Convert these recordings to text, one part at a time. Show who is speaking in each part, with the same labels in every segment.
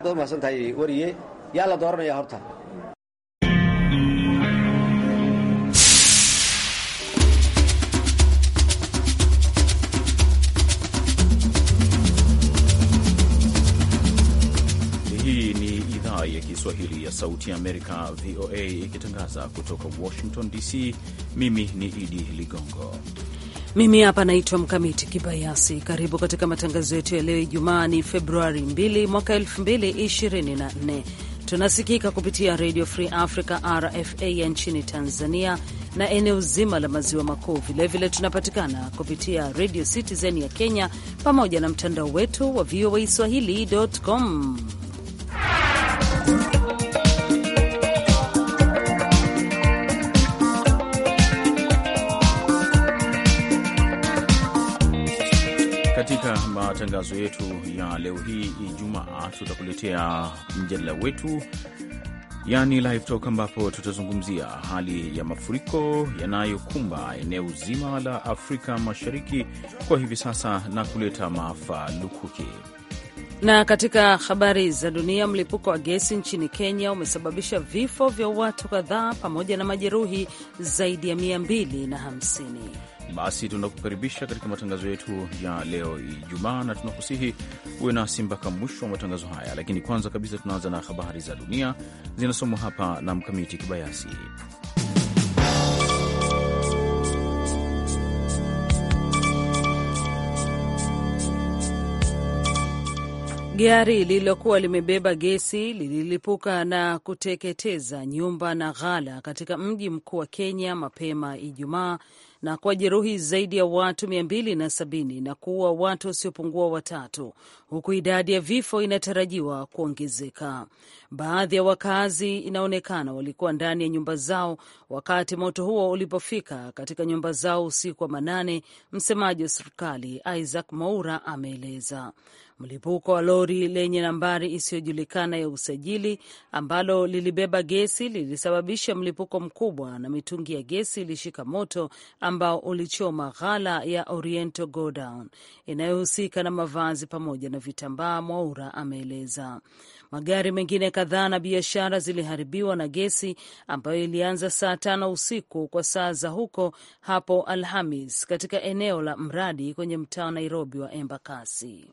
Speaker 1: mahadsan tahay wariye yaa la dooranaya horta
Speaker 2: Hii ni idhaa ya Kiswahili ya Sauti ya Amerika, VOA, ikitangaza kutoka Washington DC. Mimi ni Idi Ligongo.
Speaker 3: Mimi hapa naitwa Mkamiti Kibayasi. Karibu katika matangazo yetu ya leo. Ijumaa ni Februari 2 mwaka 2024. Tunasikika kupitia Radio Free Africa, RFA, ya nchini Tanzania na eneo zima la maziwa makuu. Vilevile tunapatikana kupitia Radio Citizen ya Kenya, pamoja na mtandao wetu wa VOA swahili.com.
Speaker 2: Katika matangazo yetu ya leo hii Ijumaa, tutakuletea mjadala wetu, yani live talk, ambapo tutazungumzia hali ya mafuriko yanayokumba eneo zima la Afrika Mashariki kwa hivi sasa na kuleta maafa lukuki.
Speaker 3: Na katika habari za dunia, mlipuko wa gesi nchini Kenya umesababisha vifo vya watu kadhaa pamoja na majeruhi zaidi ya 250.
Speaker 2: Basi tunakukaribisha katika matangazo yetu ya leo Ijumaa, na tunakusihi uwe nasi mpaka mwisho wa matangazo haya. Lakini kwanza kabisa, tunaanza na habari za dunia zinasomwa hapa na Mkamiti Kibayasi.
Speaker 3: Gari lililokuwa limebeba gesi lililipuka na kuteketeza nyumba na ghala katika mji mkuu wa Kenya mapema Ijumaa na kuwajeruhi zaidi ya watu mia mbili na sabini na kuua watu wasiopungua watatu, huku idadi ya vifo inatarajiwa kuongezeka. Baadhi ya wakazi inaonekana walikuwa ndani ya nyumba zao wakati moto huo ulipofika katika nyumba zao usiku wa manane. Msemaji wa serikali Isaac Mwaura ameeleza mlipuko wa lori lenye nambari isiyojulikana ya usajili ambalo lilibeba gesi lilisababisha mlipuko mkubwa na mitungi ya gesi ilishika moto ambao ulichoma ghala ya Oriental Godown inayohusika na mavazi pamoja na vitambaa, Mwaura ameeleza. Magari mengine kadhaa na biashara ziliharibiwa na gesi ambayo ilianza saa tano usiku kwa saa za huko hapo Alhamis katika eneo la mradi kwenye mtaa wa Nairobi wa Embakasi.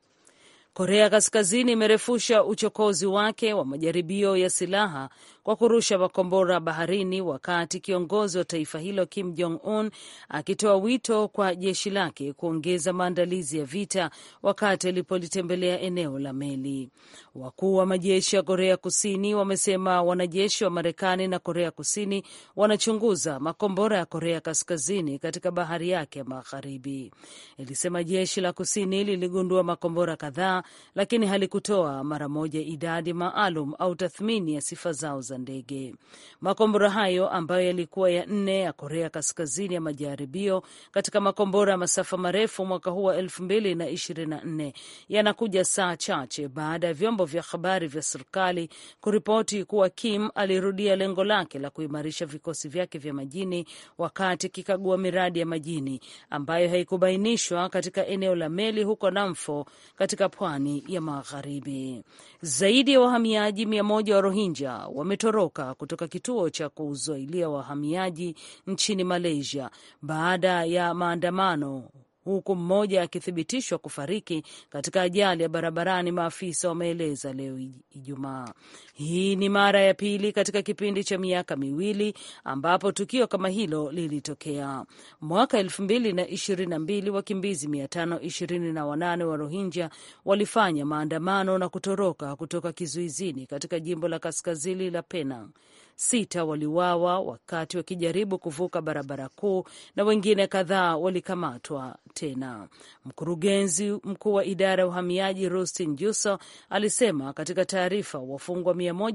Speaker 3: Korea Kaskazini imerefusha uchokozi wake wa majaribio ya silaha kwa kurusha makombora baharini, wakati kiongozi wa taifa hilo Kim Jong Un akitoa wito kwa jeshi lake kuongeza maandalizi ya vita wakati alipolitembelea eneo la meli. Wakuu wa majeshi ya Korea Kusini wamesema wanajeshi wa Marekani na Korea Kusini wanachunguza makombora ya Korea Kaskazini katika bahari yake ya magharibi. Ilisema jeshi la kusini liligundua makombora kadhaa, lakini halikutoa mara moja idadi maalum au tathmini ya sifa zao za ndege. Makombora hayo ambayo yalikuwa ya nne ya Korea Kaskazini ya majaribio katika makombora ya masafa marefu mwaka huu wa elfu mbili na ishirini na nne yanakuja saa chache baada ya vyombo vya habari vya serikali kuripoti kuwa Kim alirudia lengo lake la kuimarisha vikosi vyake vya majini wakati akikagua miradi ya majini ambayo haikubainishwa katika eneo la meli huko Namfo katika pwani ya magharibi. Zaidi ya wahamiaji mia moja wa Rohingya wametoroka kutoka kituo cha kuzuilia wahamiaji nchini Malaysia baada ya maandamano huku mmoja akithibitishwa kufariki katika ajali ya barabarani, maafisa wameeleza leo Ijumaa. Hii ni mara ya pili katika kipindi cha miaka miwili ambapo tukio kama hilo lilitokea. Mwaka elfu mbili na ishirini na mbili wakimbizi mia tano ishirini na wanane wa Rohingya walifanya maandamano na kutoroka kutoka kizuizini katika jimbo la kaskazini la Penang. Sita waliuawa wakati wakijaribu kuvuka barabara kuu na wengine kadhaa walikamatwa tena. Mkurugenzi mkuu wa idara ya uhamiaji Rustin Juso alisema katika taarifa, wafungwa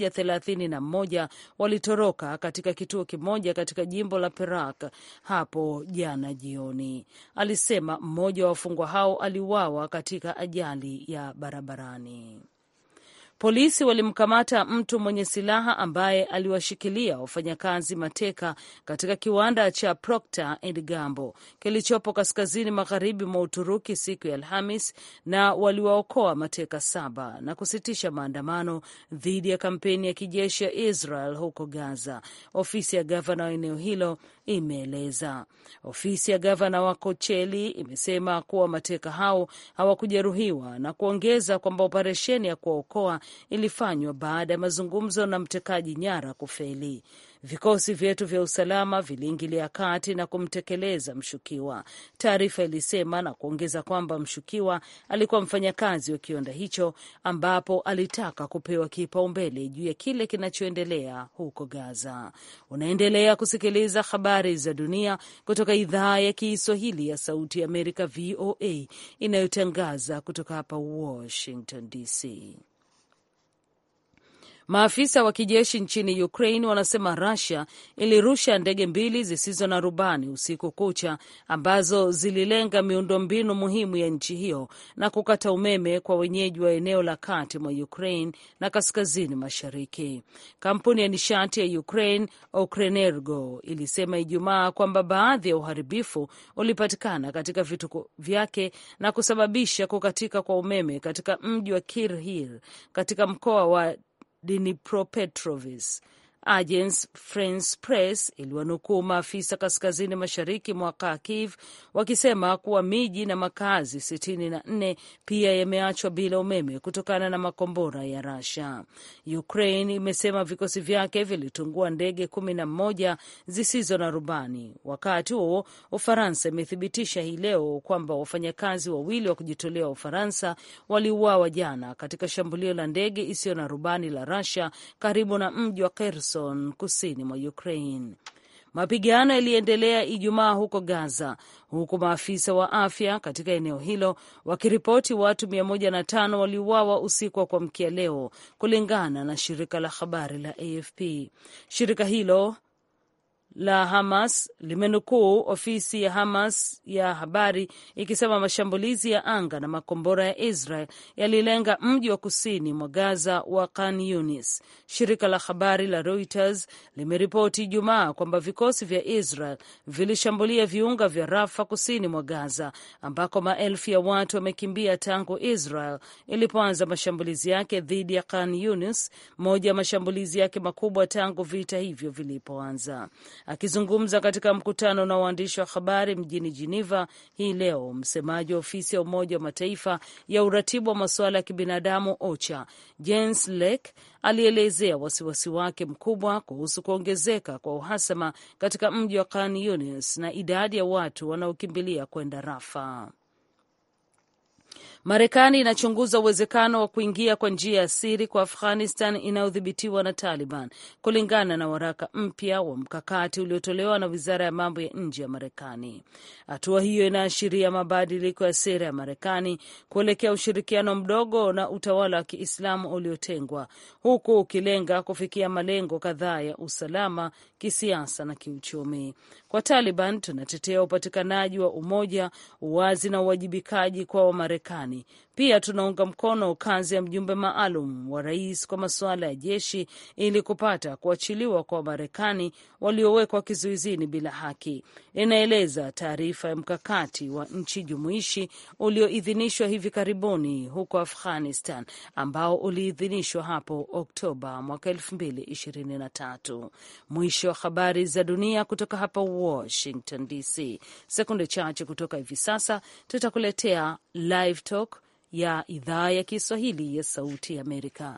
Speaker 3: 131 walitoroka katika kituo kimoja katika jimbo la Perak hapo jana jioni. Alisema mmoja wa wafungwa hao aliuawa katika ajali ya barabarani. Polisi walimkamata mtu mwenye silaha ambaye aliwashikilia wafanyakazi mateka katika kiwanda cha Procter and Gamble kilichopo kaskazini magharibi mwa Uturuki siku ya Alhamis, na waliwaokoa mateka saba na kusitisha maandamano dhidi ya kampeni ya kijeshi ya Israel huko Gaza, ofisi ya gavana wa eneo hilo imeeleza. Ofisi ya gavana wa Kocheli imesema kuwa mateka hao hawakujeruhiwa na kuongeza kwamba operesheni ya kuwaokoa ilifanywa baada ya mazungumzo na mtekaji nyara kufeli. Vikosi vyetu vya usalama viliingilia kati na kumtekeleza mshukiwa, taarifa ilisema, na kuongeza kwamba mshukiwa alikuwa mfanyakazi wa kiwanda hicho ambapo alitaka kupewa kipaumbele juu ya kile kinachoendelea huko Gaza. Unaendelea kusikiliza habari za dunia kutoka idhaa ya Kiswahili ya Sauti ya Amerika, VOA, inayotangaza kutoka hapa Washington DC. Maafisa wa kijeshi nchini Ukraine wanasema Russia ilirusha ndege mbili zisizo na rubani usiku kucha ambazo zililenga miundombinu muhimu ya nchi hiyo na kukata umeme kwa wenyeji wa eneo la kati mwa Ukraine na kaskazini mashariki. Kampuni ya nishati ya Ukraine Ukrenergo ilisema Ijumaa kwamba baadhi ya uharibifu ulipatikana katika vituko vyake na kusababisha kukatika kwa umeme katika mji wa Kirhir katika mkoa wa Dnipropetrovsk. Agence France Press iliwanukuu maafisa kaskazini mashariki mwa Kharkiv wakisema kuwa miji na makazi sitini na nne pia yameachwa bila umeme kutokana na makombora ya Russia. Ukraine imesema vikosi vyake vilitungua ndege kumi na moja zisizo na rubani. Wakati huo Ufaransa imethibitisha hii leo kwamba wafanyakazi wawili wa kujitolea wa Ufaransa waliuawa jana katika shambulio la ndege isiyo na rubani la Russia karibu na mji wa Kherson kusini mwa Ukraine. Mapigano yaliendelea Ijumaa huko Gaza, huku maafisa wa afya katika eneo hilo wakiripoti watu 105 waliuawa usiku wa kuamkia leo, kulingana na shirika la habari la AFP. Shirika hilo la Hamas limenukuu ofisi ya Hamas ya habari ikisema mashambulizi ya anga na makombora ya Israel yalilenga mji wa kusini mwa Gaza wa Khan Yunis. Shirika la habari la Reuters limeripoti Ijumaa kwamba vikosi vya Israel vilishambulia viunga vya Rafa kusini mwa Gaza, ambako maelfu ya watu wamekimbia tangu Israel ilipoanza mashambulizi yake dhidi ya Khan Yunis, moja ya mashambulizi yake makubwa tangu vita hivyo vilipoanza. Akizungumza katika mkutano na waandishi wa habari mjini Geneva hii leo, msemaji wa ofisi ya Umoja wa Mataifa ya uratibu wa masuala ya kibinadamu OCHA Jens Lek alielezea wasiwasi wake mkubwa kuhusu kuongezeka kwa uhasama katika mji wa Khan Yunis na idadi ya watu wanaokimbilia kwenda Rafa. Marekani inachunguza uwezekano wa kuingia kwa njia ya siri kwa Afghanistan inayodhibitiwa na Taliban, kulingana na waraka mpya wa mkakati uliotolewa na wizara ya mambo ya nje ya Marekani. Hatua hiyo inaashiria mabadiliko ya sera ya Marekani kuelekea ushirikiano mdogo na utawala wa Kiislamu uliotengwa, huku ukilenga kufikia malengo kadhaa ya usalama, kisiasa na kiuchumi. Kwa Taliban, tunatetea upatikanaji wa umoja, uwazi na uwajibikaji kwa Wamarekani. Pia tunaunga mkono kazi ya mjumbe maalum wa rais kwa masuala ya jeshi ili kupata kuachiliwa kwa Wamarekani waliowekwa kizuizini bila haki, inaeleza taarifa ya mkakati wa nchi jumuishi ulioidhinishwa hivi karibuni huko Afghanistan, ambao uliidhinishwa hapo Oktoba mwaka elfu mbili ishirini na tatu. Mwisho wa habari za dunia kutoka hapa Washington DC. Sekunde chache kutoka hivi sasa tutakuletea Live Talk ya idhaa ya Kiswahili ya Sauti ya Amerika.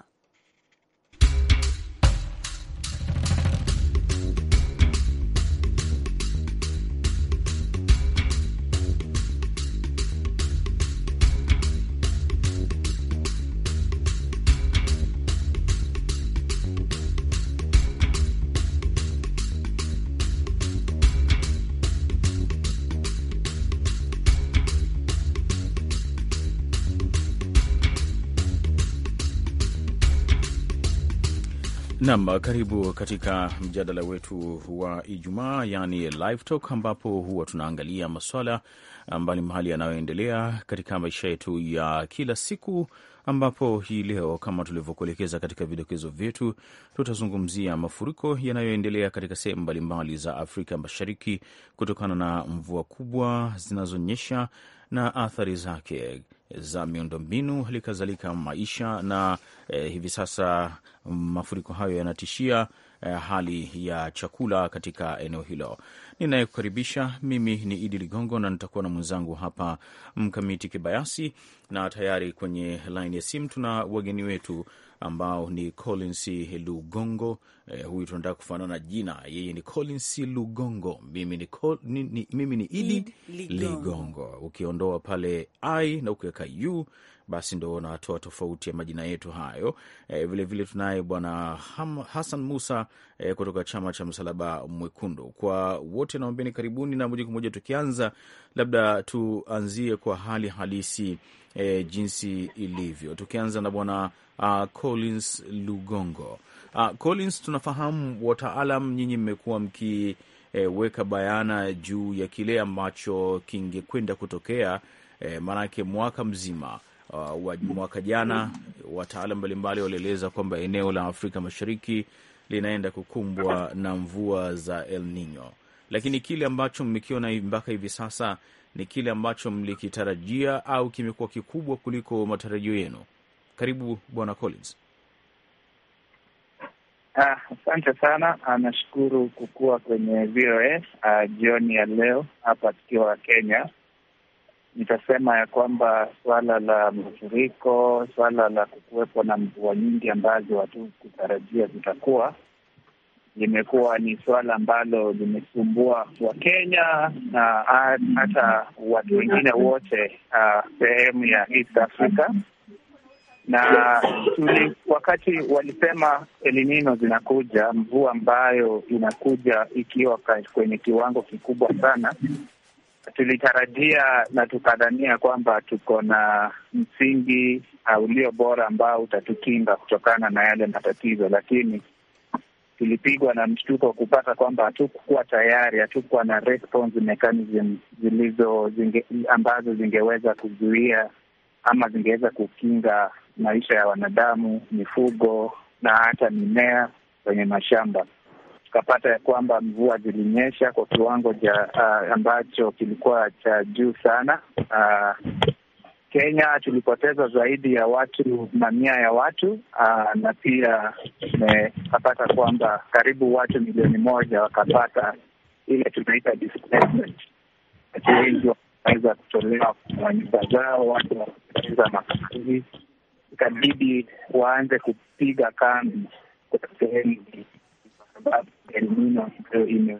Speaker 2: Nam, karibu katika mjadala wetu wa Ijumaa, yani live talk, ambapo huwa tunaangalia maswala mbalimbali yanayoendelea katika maisha yetu ya kila siku ambapo hii leo kama tulivyokuelekeza katika vidokezo vyetu, tutazungumzia mafuriko yanayoendelea katika sehemu mbalimbali za Afrika Mashariki kutokana na mvua kubwa zinazonyesha na athari zake za miundombinu, hali kadhalika maisha na eh, hivi sasa mafuriko hayo yanatishia eh, hali ya chakula katika eneo hilo. Ninayekukaribisha mimi ni Idi Ligongo na nitakuwa na mwenzangu hapa Mkamiti Kibayasi, na tayari kwenye laini ya simu tuna wageni wetu ambao ni Collins Lugongo. Eh, huyu tunataka kufanana jina, yeye ni Collins Lugongo, mimi ni, Col ni, ni, mimi ni Idi
Speaker 3: Ligongo.
Speaker 2: Ligongo. Ukiondoa pale i na ukiweka u basi ndo unatoa tofauti ya majina yetu hayo. E, vilevile tunaye bwana Ham- Hassan Musa e, kutoka chama cha Msalaba Mwekundu. Kwa wote naombeni karibuni, na moja kwa moja tukianza, labda tuanzie kwa hali halisi e, jinsi ilivyo, tukianza na bwana uh, Collins Lugongo. Uh, Collins, tunafahamu wataalam, nyinyi mmekuwa mkiweka bayana juu ya kile ambacho kingekwenda kutokea e, maanake mwaka mzima uh, wa mwaka jana wataalam mbalimbali walieleza kwamba eneo la Afrika Mashariki linaenda kukumbwa na mvua za El Nino, lakini kile ambacho mmekiona mpaka hivi sasa ni kile ambacho mlikitarajia au kimekuwa kikubwa kuliko matarajio yenu? Karibu bwana Collins.
Speaker 4: Ah, Asante sana. Ah, Nashukuru kukuwa kwenye VOA ah, jioni ya leo hapa tukiwa Kenya. Nitasema ya kwamba suala la mafuriko, suala la kukuwepo na mvua nyingi ambazo hatukutarajia zitakuwa, limekuwa ni suala ambalo limesumbua Wakenya na ah, hata watu wengine wote ah, sehemu ya East Africa na tuli, wakati walisema El Nino zinakuja, mvua ambayo inakuja ikiwa ka- kwenye kiwango kikubwa sana, tulitarajia na tukadhania kwamba tuko na msingi uh, ulio bora ambao utatukinga kutokana na yale matatizo, lakini tulipigwa na mshtuko kupata kwamba hatukuwa tayari, hatukuwa na response mechanism zilizo zinge, ambazo zingeweza kuzuia ama zingeweza kukinga maisha ya wanadamu, mifugo na hata mimea kwenye mashamba. Tukapata ya kwamba mvua zilinyesha kwa kiwango cha uh, ambacho kilikuwa cha juu sana. Uh, Kenya tulipoteza zaidi ya watu mamia ya watu uh, na pia tumepata kwamba karibu watu milioni moja wakapata ile tunaita displacement. Watu wengi wanaweza kutolewa kwa nyumba zao, watu wakapoteza makazi, ikabidi waanze kupiga kambi kwa sehemu hii kwa sababu El Nino ndio ime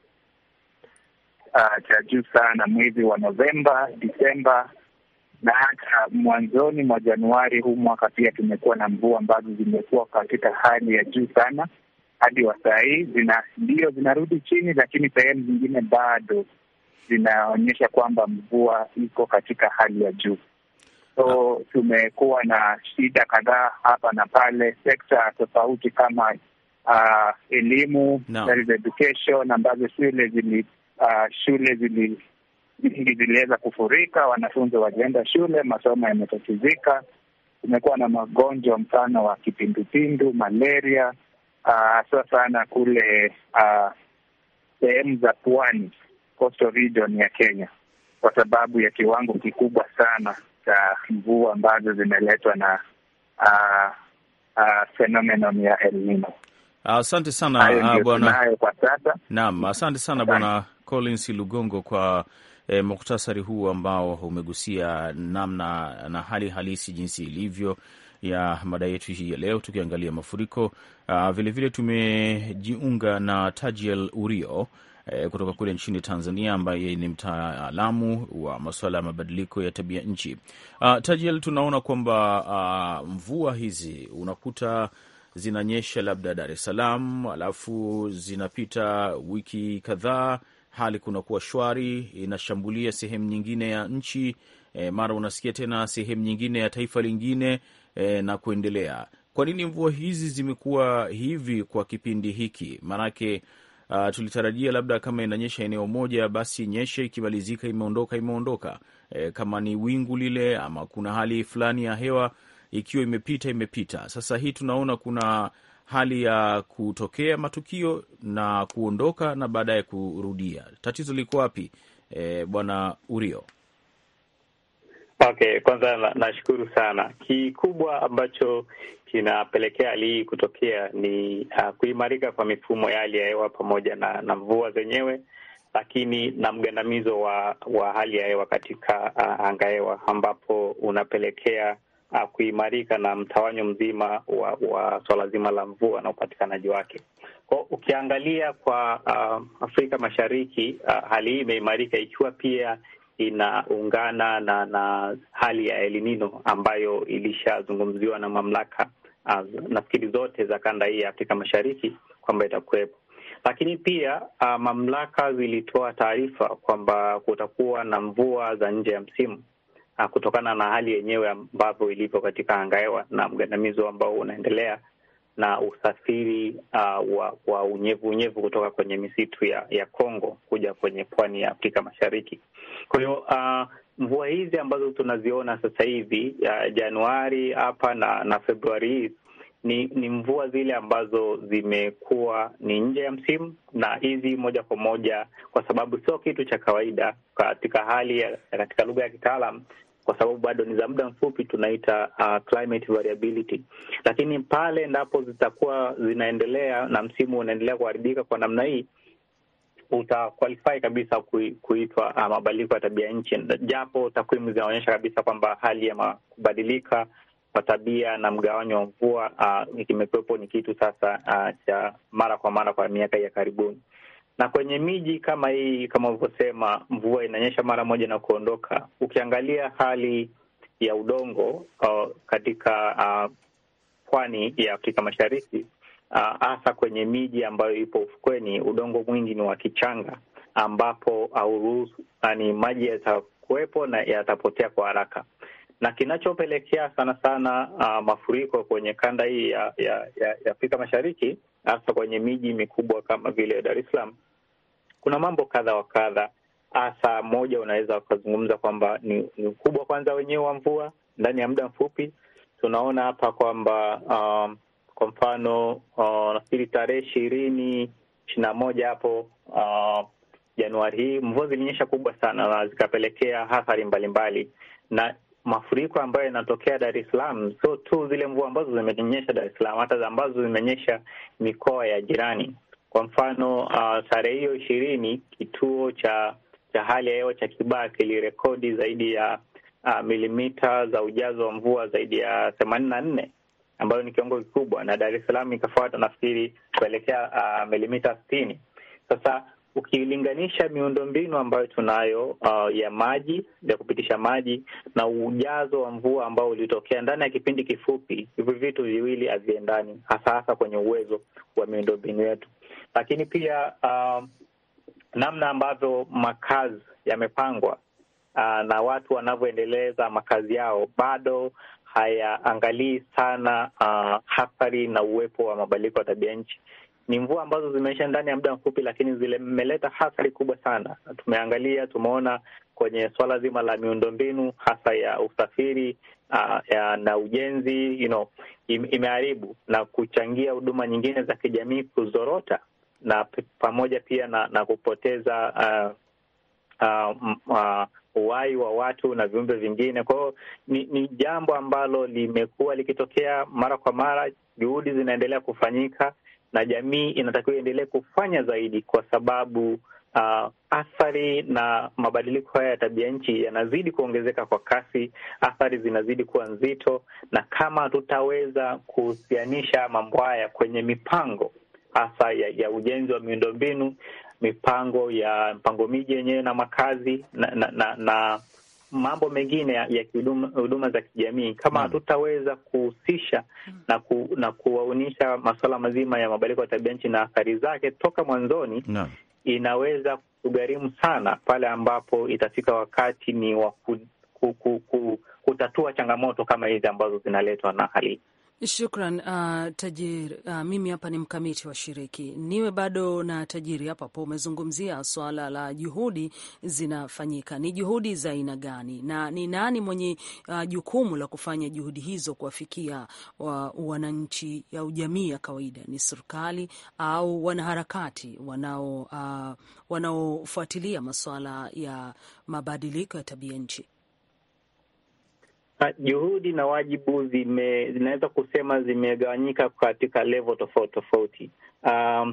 Speaker 4: uh, cha juu sana mwezi wa Novemba, Disemba na hata mwanzoni mwa Januari huu mwaka pia tumekuwa na mvua ambazo zimekuwa katika hali ya juu sana hadi wa saa hii zina ndio zinarudi chini, lakini sehemu zingine bado zinaonyesha kwamba mvua iko katika hali ya juu. So tumekuwa na shida kadhaa hapa na pale, sekta tofauti kama uh, elimu
Speaker 2: Naam.
Speaker 4: that is education, ambazo shule zili uh, shule zili nyingi ziliweza kufurika, wanafunzi walienda shule, masomo yametatizika. Kumekuwa na magonjwa mfano wa kipindupindu, malaria, hasa sana kule ah, sehemu za pwani, coastal region ya Kenya, kwa sababu ya kiwango kikubwa sana cha mvua ambazo zimeletwa na ah, ah, phenomenon ya El Nino.
Speaker 2: Asante sana
Speaker 4: Hayo
Speaker 2: ah,
Speaker 4: ndio
Speaker 2: bwana
Speaker 4: tunayo kwa sasa.
Speaker 2: Naam, asante sana Bwana Collins Lugongo kwa eh, muktasari huu ambao umegusia namna na hali halisi jinsi ilivyo ya mada yetu hii ya leo, tukiangalia mafuriko. Ah, vilevile tumejiunga na Tajiel Urio eh, kutoka kule nchini Tanzania, ambaye ni mtaalamu wa masuala ya mabadiliko ya tabia nchi. Ah, Tajiel, tunaona kwamba ah, mvua hizi unakuta zinanyesha labda Dar es Salaam, alafu zinapita wiki kadhaa, hali kunakuwa shwari, inashambulia sehemu nyingine ya nchi e, mara unasikia tena sehemu nyingine ya taifa lingine e, na kuendelea. Kwa nini mvua hizi zimekuwa hivi kwa kipindi hiki? Maanake uh, tulitarajia labda kama inanyesha eneo moja, basi nyeshe, ikimalizika imeondoka, imeondoka. E, kama ni wingu lile ama kuna hali fulani ya hewa ikiwa imepita imepita. Sasa hii tunaona kuna hali ya kutokea matukio na kuondoka na baadaye kurudia. Tatizo liko wapi, e, Bwana Urio?
Speaker 5: Okay, kwanza nashukuru na sana. Kikubwa ambacho kinapelekea hali hii kutokea ni uh, kuimarika kwa mifumo ya hali ya hewa pamoja na, na mvua zenyewe, lakini na mgandamizo wa, wa hali ya hewa katika uh, anga hewa ambapo unapelekea uh, kuimarika na mtawanyo mzima wa, wa swala zima la mvua na upatikanaji wake. Kwa ukiangalia kwa uh, Afrika Mashariki uh, hali hii imeimarika ikiwa pia inaungana na na hali ya El Nino ambayo ilishazungumziwa na mamlaka uh, nafikiri zote za kanda hii ya Afrika Mashariki kwamba itakuwepo, lakini pia uh, mamlaka zilitoa taarifa kwamba kutakuwa na mvua za nje ya msimu uh, kutokana na hali yenyewe ambavyo ilivyo katika anga hewa na mgandamizo ambao unaendelea na usafiri uh, wa, wa unyevu unyevu kutoka kwenye misitu ya ya Kongo kuja kwenye pwani ya Afrika Mashariki. Kwa hiyo uh, mvua hizi ambazo tunaziona sasa hivi uh, Januari hapa na na Februari hii ni ni mvua zile ambazo zimekuwa ni nje ya msimu, na hizi moja kwa moja, kwa sababu sio kitu cha kawaida katika hali ya, katika lugha ya kitaalam kwa sababu bado ni za muda mfupi, tunaita uh, climate variability. Lakini pale endapo zitakuwa zinaendelea na msimu unaendelea kuharibika kwa namna hii, utaqualify kabisa kuitwa uh, mabadiliko ya tabia nchi, japo takwimu zinaonyesha kabisa kwamba hali ya kubadilika kwa tabia na mgawanyo wa mvua uh, kimekuwepo ni kitu sasa uh, cha mara kwa mara kwa miaka ya karibuni na kwenye miji kama hii, kama ulivyosema, mvua inanyesha mara moja na kuondoka. Ukiangalia hali ya udongo uh, katika uh, pwani ya Afrika Mashariki hasa uh, kwenye miji ambayo ipo ufukweni, udongo mwingi ni wa kichanga, ambapo hauruhusu yani maji yatakuwepo na yatapotea kwa haraka, na kinachopelekea sana sana uh, mafuriko kwenye kanda hii ya, ya, ya, ya Afrika Mashariki, hasa kwenye miji mikubwa kama vile Dar es Salaam kuna mambo kadha wa kadha. Hasa moja, unaweza ukazungumza kwamba ni, ni ukubwa kwanza wenyewe wa mvua ndani ya muda mfupi. Tunaona hapa kwamba um, kwa mfano uh, nafikiri tarehe ishirini ishirini na moja hapo uh, Januari hii mvua zilinyesha kubwa sana na zikapelekea athari mbalimbali, na mafuriko ambayo yanatokea Dar es Salaam sio tu zile mvua ambazo zimenyesha Dar es Salaam, hata ambazo zimenyesha mikoa ya jirani. Kwa mfano uh, tarehe hiyo ishirini kituo cha cha hali ya hewa cha Kibaa kilirekodi zaidi ya uh, milimita za ujazo wa mvua zaidi ya themanini na nne ambayo ni kiwango kikubwa, na Dar es Salaam ikafuata nafikiri kuelekea uh, milimita sitini. Sasa ukilinganisha miundombinu ambayo tunayo uh, ya maji ya kupitisha maji na ujazo wa mvua ambao ulitokea ndani ya kipindi kifupi, hivi vitu viwili haviendani, hasa hasa kwenye uwezo wa miundombinu yetu lakini pia uh, namna ambavyo makazi yamepangwa uh, na watu wanavyoendeleza makazi yao bado hayaangalii sana uh, athari na uwepo wa mabadiliko ya tabia nchi. Ni mvua ambazo zimeisha ndani ya muda mfupi, lakini zimeleta athari kubwa sana. Tumeangalia, tumeona kwenye swala zima la miundombinu hasa ya usafiri uh, ya, na ujenzi you know, imeharibu na kuchangia huduma nyingine za kijamii kuzorota na pamoja pia na, na kupoteza uh, uh, uh, uhai wa watu na viumbe vingine. Kwa hiyo ni, ni jambo ambalo limekuwa likitokea mara kwa mara. Juhudi zinaendelea kufanyika na jamii inatakiwa iendelee kufanya zaidi, kwa sababu uh, athari na mabadiliko haya ya tabia nchi yanazidi kuongezeka kwa kasi. Athari zinazidi kuwa nzito, na kama hatutaweza kuhusianisha mambo haya kwenye mipango hasa ya, ya ujenzi wa miundombinu, mipango ya mpango miji yenyewe na makazi na, na, na, na mambo mengine ya, ya huduma za kijamii, kama hatutaweza kuhusisha na, ku, na kuwaonyesha masuala mazima ya mabadiliko ya tabia nchi na athari zake toka mwanzoni no. inaweza kugharimu sana pale ambapo itafika wakati ni wa ku, ku, ku, ku, kutatua changamoto kama hizi ambazo zinaletwa na hali
Speaker 3: Shukran uh, Tajiri. Uh, mimi hapa ni mkamiti wa shiriki niwe bado na Tajiri hapa po. Umezungumzia swala la juhudi zinafanyika, ni juhudi za aina gani na ni nani mwenye uh, jukumu la kufanya juhudi hizo kuwafikia wananchi au jamii ya kawaida? Ni serikali au wanaharakati wanao uh, wanaofuatilia masuala ya mabadiliko ya tabia nchi?
Speaker 5: Juhudi na wajibu zime, zinaweza kusema zimegawanyika katika level tofauti tofauti. Um,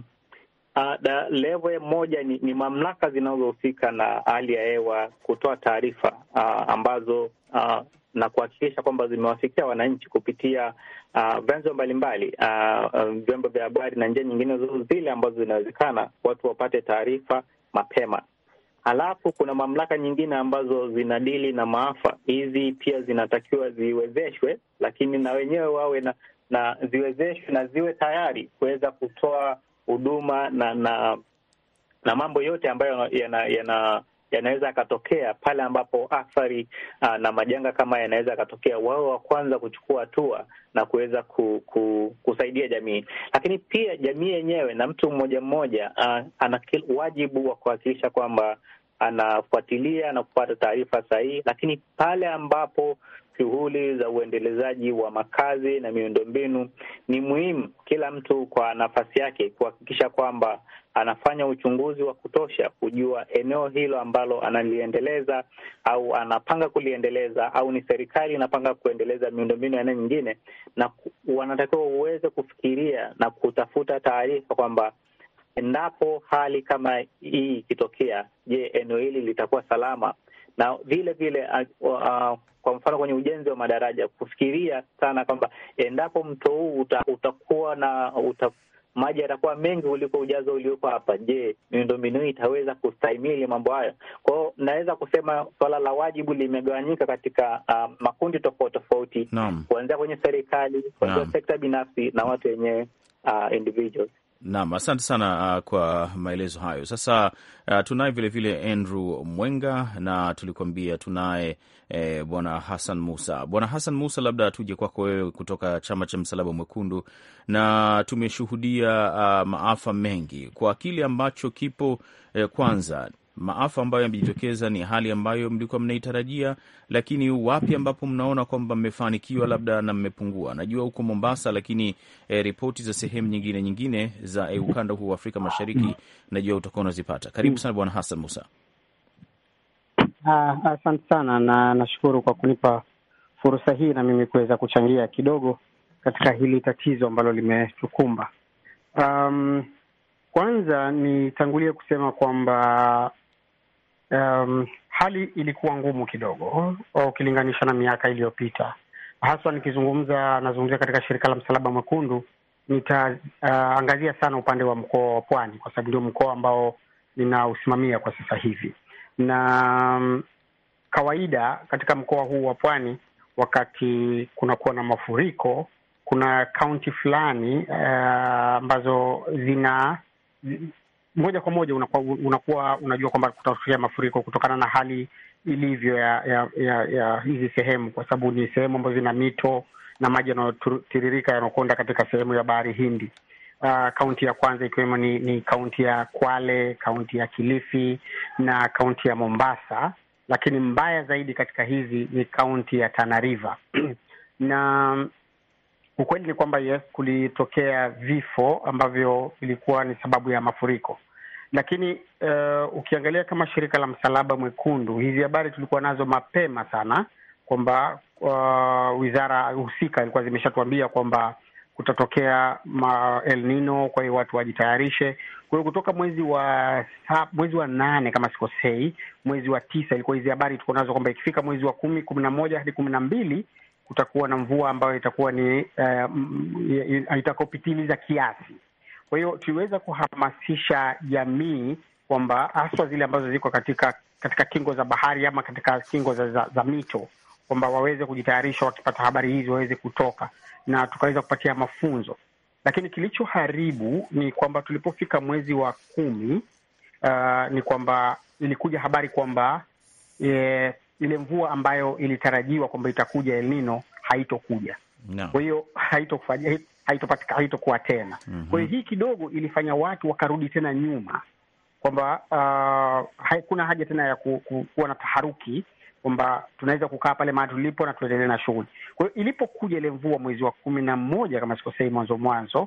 Speaker 5: uh, level moja ni, ni mamlaka zinazohusika na hali ya hewa kutoa taarifa uh, ambazo uh, na kuhakikisha kwamba zimewafikia wananchi kupitia uh, vyanzo mbalimbali uh, uh, vyombo vya habari na njia nyingine zote zile ambazo zinawezekana watu wapate taarifa mapema. Halafu kuna mamlaka nyingine ambazo zinadili na maafa. Hizi pia zinatakiwa ziwezeshwe, lakini na wenyewe wawe na, na ziwezeshwe na ziwe tayari kuweza kutoa huduma na na na mambo yote ambayo yana, yana yanaweza yakatokea pale ambapo athari uh, na majanga kama yanaweza yakatokea, wao wa kwanza kuchukua hatua na kuweza ku, ku, kusaidia jamii. Lakini pia jamii yenyewe na mtu mmoja mmoja uh, ana wajibu wa kuhakikisha kwamba anafuatilia na kupata taarifa sahihi, lakini pale ambapo shughuli za uendelezaji wa makazi na miundombinu ni muhimu, kila mtu kwa nafasi yake kuhakikisha kwamba anafanya uchunguzi wa kutosha kujua eneo hilo ambalo analiendeleza au anapanga kuliendeleza au ni serikali inapanga kuendeleza miundombinu ya eneo nyingine, na wanatakiwa uweze kufikiria na kutafuta taarifa kwamba endapo hali kama hii ikitokea, je, eneo hili litakuwa salama? Na vile vile uh, uh, kwa mfano kwenye ujenzi wa madaraja kufikiria sana kwamba endapo mto huu uta, utakuwa na uta, maji yatakuwa mengi kuliko ujazo ulioko hapa, je, miundombinu hii itaweza kustahimili mambo hayo? Kwa hiyo naweza kusema suala la wajibu limegawanyika katika uh, makundi tofauti tofauti, kuanzia kwenye serikali, kuanzia sekta binafsi na watu wenyewe uh, individuals.
Speaker 2: Naam, asante sana uh, kwa maelezo hayo. Sasa uh, tunaye vilevile Andrew Mwenga na tulikuambia tunaye eh, bwana Hassan Musa. Bwana Hassan Musa, labda tuje kwako wewe kutoka chama cha Msalaba Mwekundu, na tumeshuhudia uh, maafa mengi kwa kile ambacho kipo eh, kwanza maafa ambayo yamejitokeza ni hali ambayo mlikuwa mnaitarajia, lakini wapi ambapo mnaona kwamba mmefanikiwa labda na mmepungua? Najua huko Mombasa, lakini eh, ripoti za sehemu nyingine nyingine za eh, ukanda huu wa Afrika Mashariki najua utakuwa unazipata. Karibu sana Bwana Hassan Musa.
Speaker 6: Asante uh, sana na nashukuru kwa kunipa fursa hii na mimi kuweza kuchangia kidogo katika hili tatizo ambalo limetukumba. Um, kwanza nitangulie kusema kwamba Um, hali ilikuwa ngumu kidogo ukilinganisha na miaka iliyopita, haswa nikizungumza, nazungumzia katika shirika la Msalaba Mwekundu. Nitaangazia uh, sana upande wa mkoa wa Pwani kwa sababu ndio mkoa ambao ninausimamia kwa sasa hivi, na um, kawaida katika mkoa huu wa Pwani, wakati kunakuwa na mafuriko, kuna kaunti fulani ambazo uh, zina moja kwa moja unakuwa, unakuwa unajua kwamba kutatokea mafuriko kutokana na hali ilivyo ya ya, ya, ya hizi sehemu, kwa sababu ni sehemu ambazo zina mito na maji yanayotiririka yanakwenda katika sehemu ya bahari Hindi. Uh, kaunti ya kwanza ikiwemo ni, ni kaunti ya Kwale, kaunti ya Kilifi na kaunti ya Mombasa, lakini mbaya zaidi katika hizi ni kaunti ya Tana River na ukweli ni kwamba yes, kulitokea vifo ambavyo vilikuwa ni sababu ya mafuriko, lakini uh, ukiangalia kama shirika la Msalaba Mwekundu, hizi habari tulikuwa nazo mapema sana kwamba uh, wizara husika ilikuwa zimeshatuambia kwamba kutatokea ma El Nino, kwa hiyo watu wajitayarishe. Kwa hiyo kutoka mwezi wa mwezi wa nane kama sikosei, mwezi wa tisa ilikuwa hizi habari tuko nazo kwamba ikifika mwezi wa kumi, kumi na moja hadi kumi na mbili kutakuwa na mvua ambayo itakuwa ni uh, itakopitiliza kiasi. Kwa hiyo tuliweza kuhamasisha jamii kwamba haswa zile ambazo ziko katika katika kingo za bahari ama katika kingo za, za, za mito kwamba waweze kujitayarisha, wakipata habari hizi waweze kutoka, na tukaweza kupatia mafunzo. Lakini kilichoharibu ni kwamba tulipofika mwezi wa kumi, uh, ni kwamba ilikuja habari kwamba e, ile mvua ambayo ilitarajiwa kwamba itakuja El Nino haitokuja.
Speaker 2: No.
Speaker 6: kwa hiyo haitokufanya haitopatika haitokuwa tena kwa hiyo hii kidogo ilifanya watu wakarudi tena nyuma kwamba uh, hakuna haja tena ya ku, ku, kuwa na taharuki kwamba tunaweza kukaa pale mahali tulipo na tuendelee na shughuli. Kwa hiyo ilipokuja ile mvua mwezi wa kumi na moja kama sikosei, mwanzo mwanzo,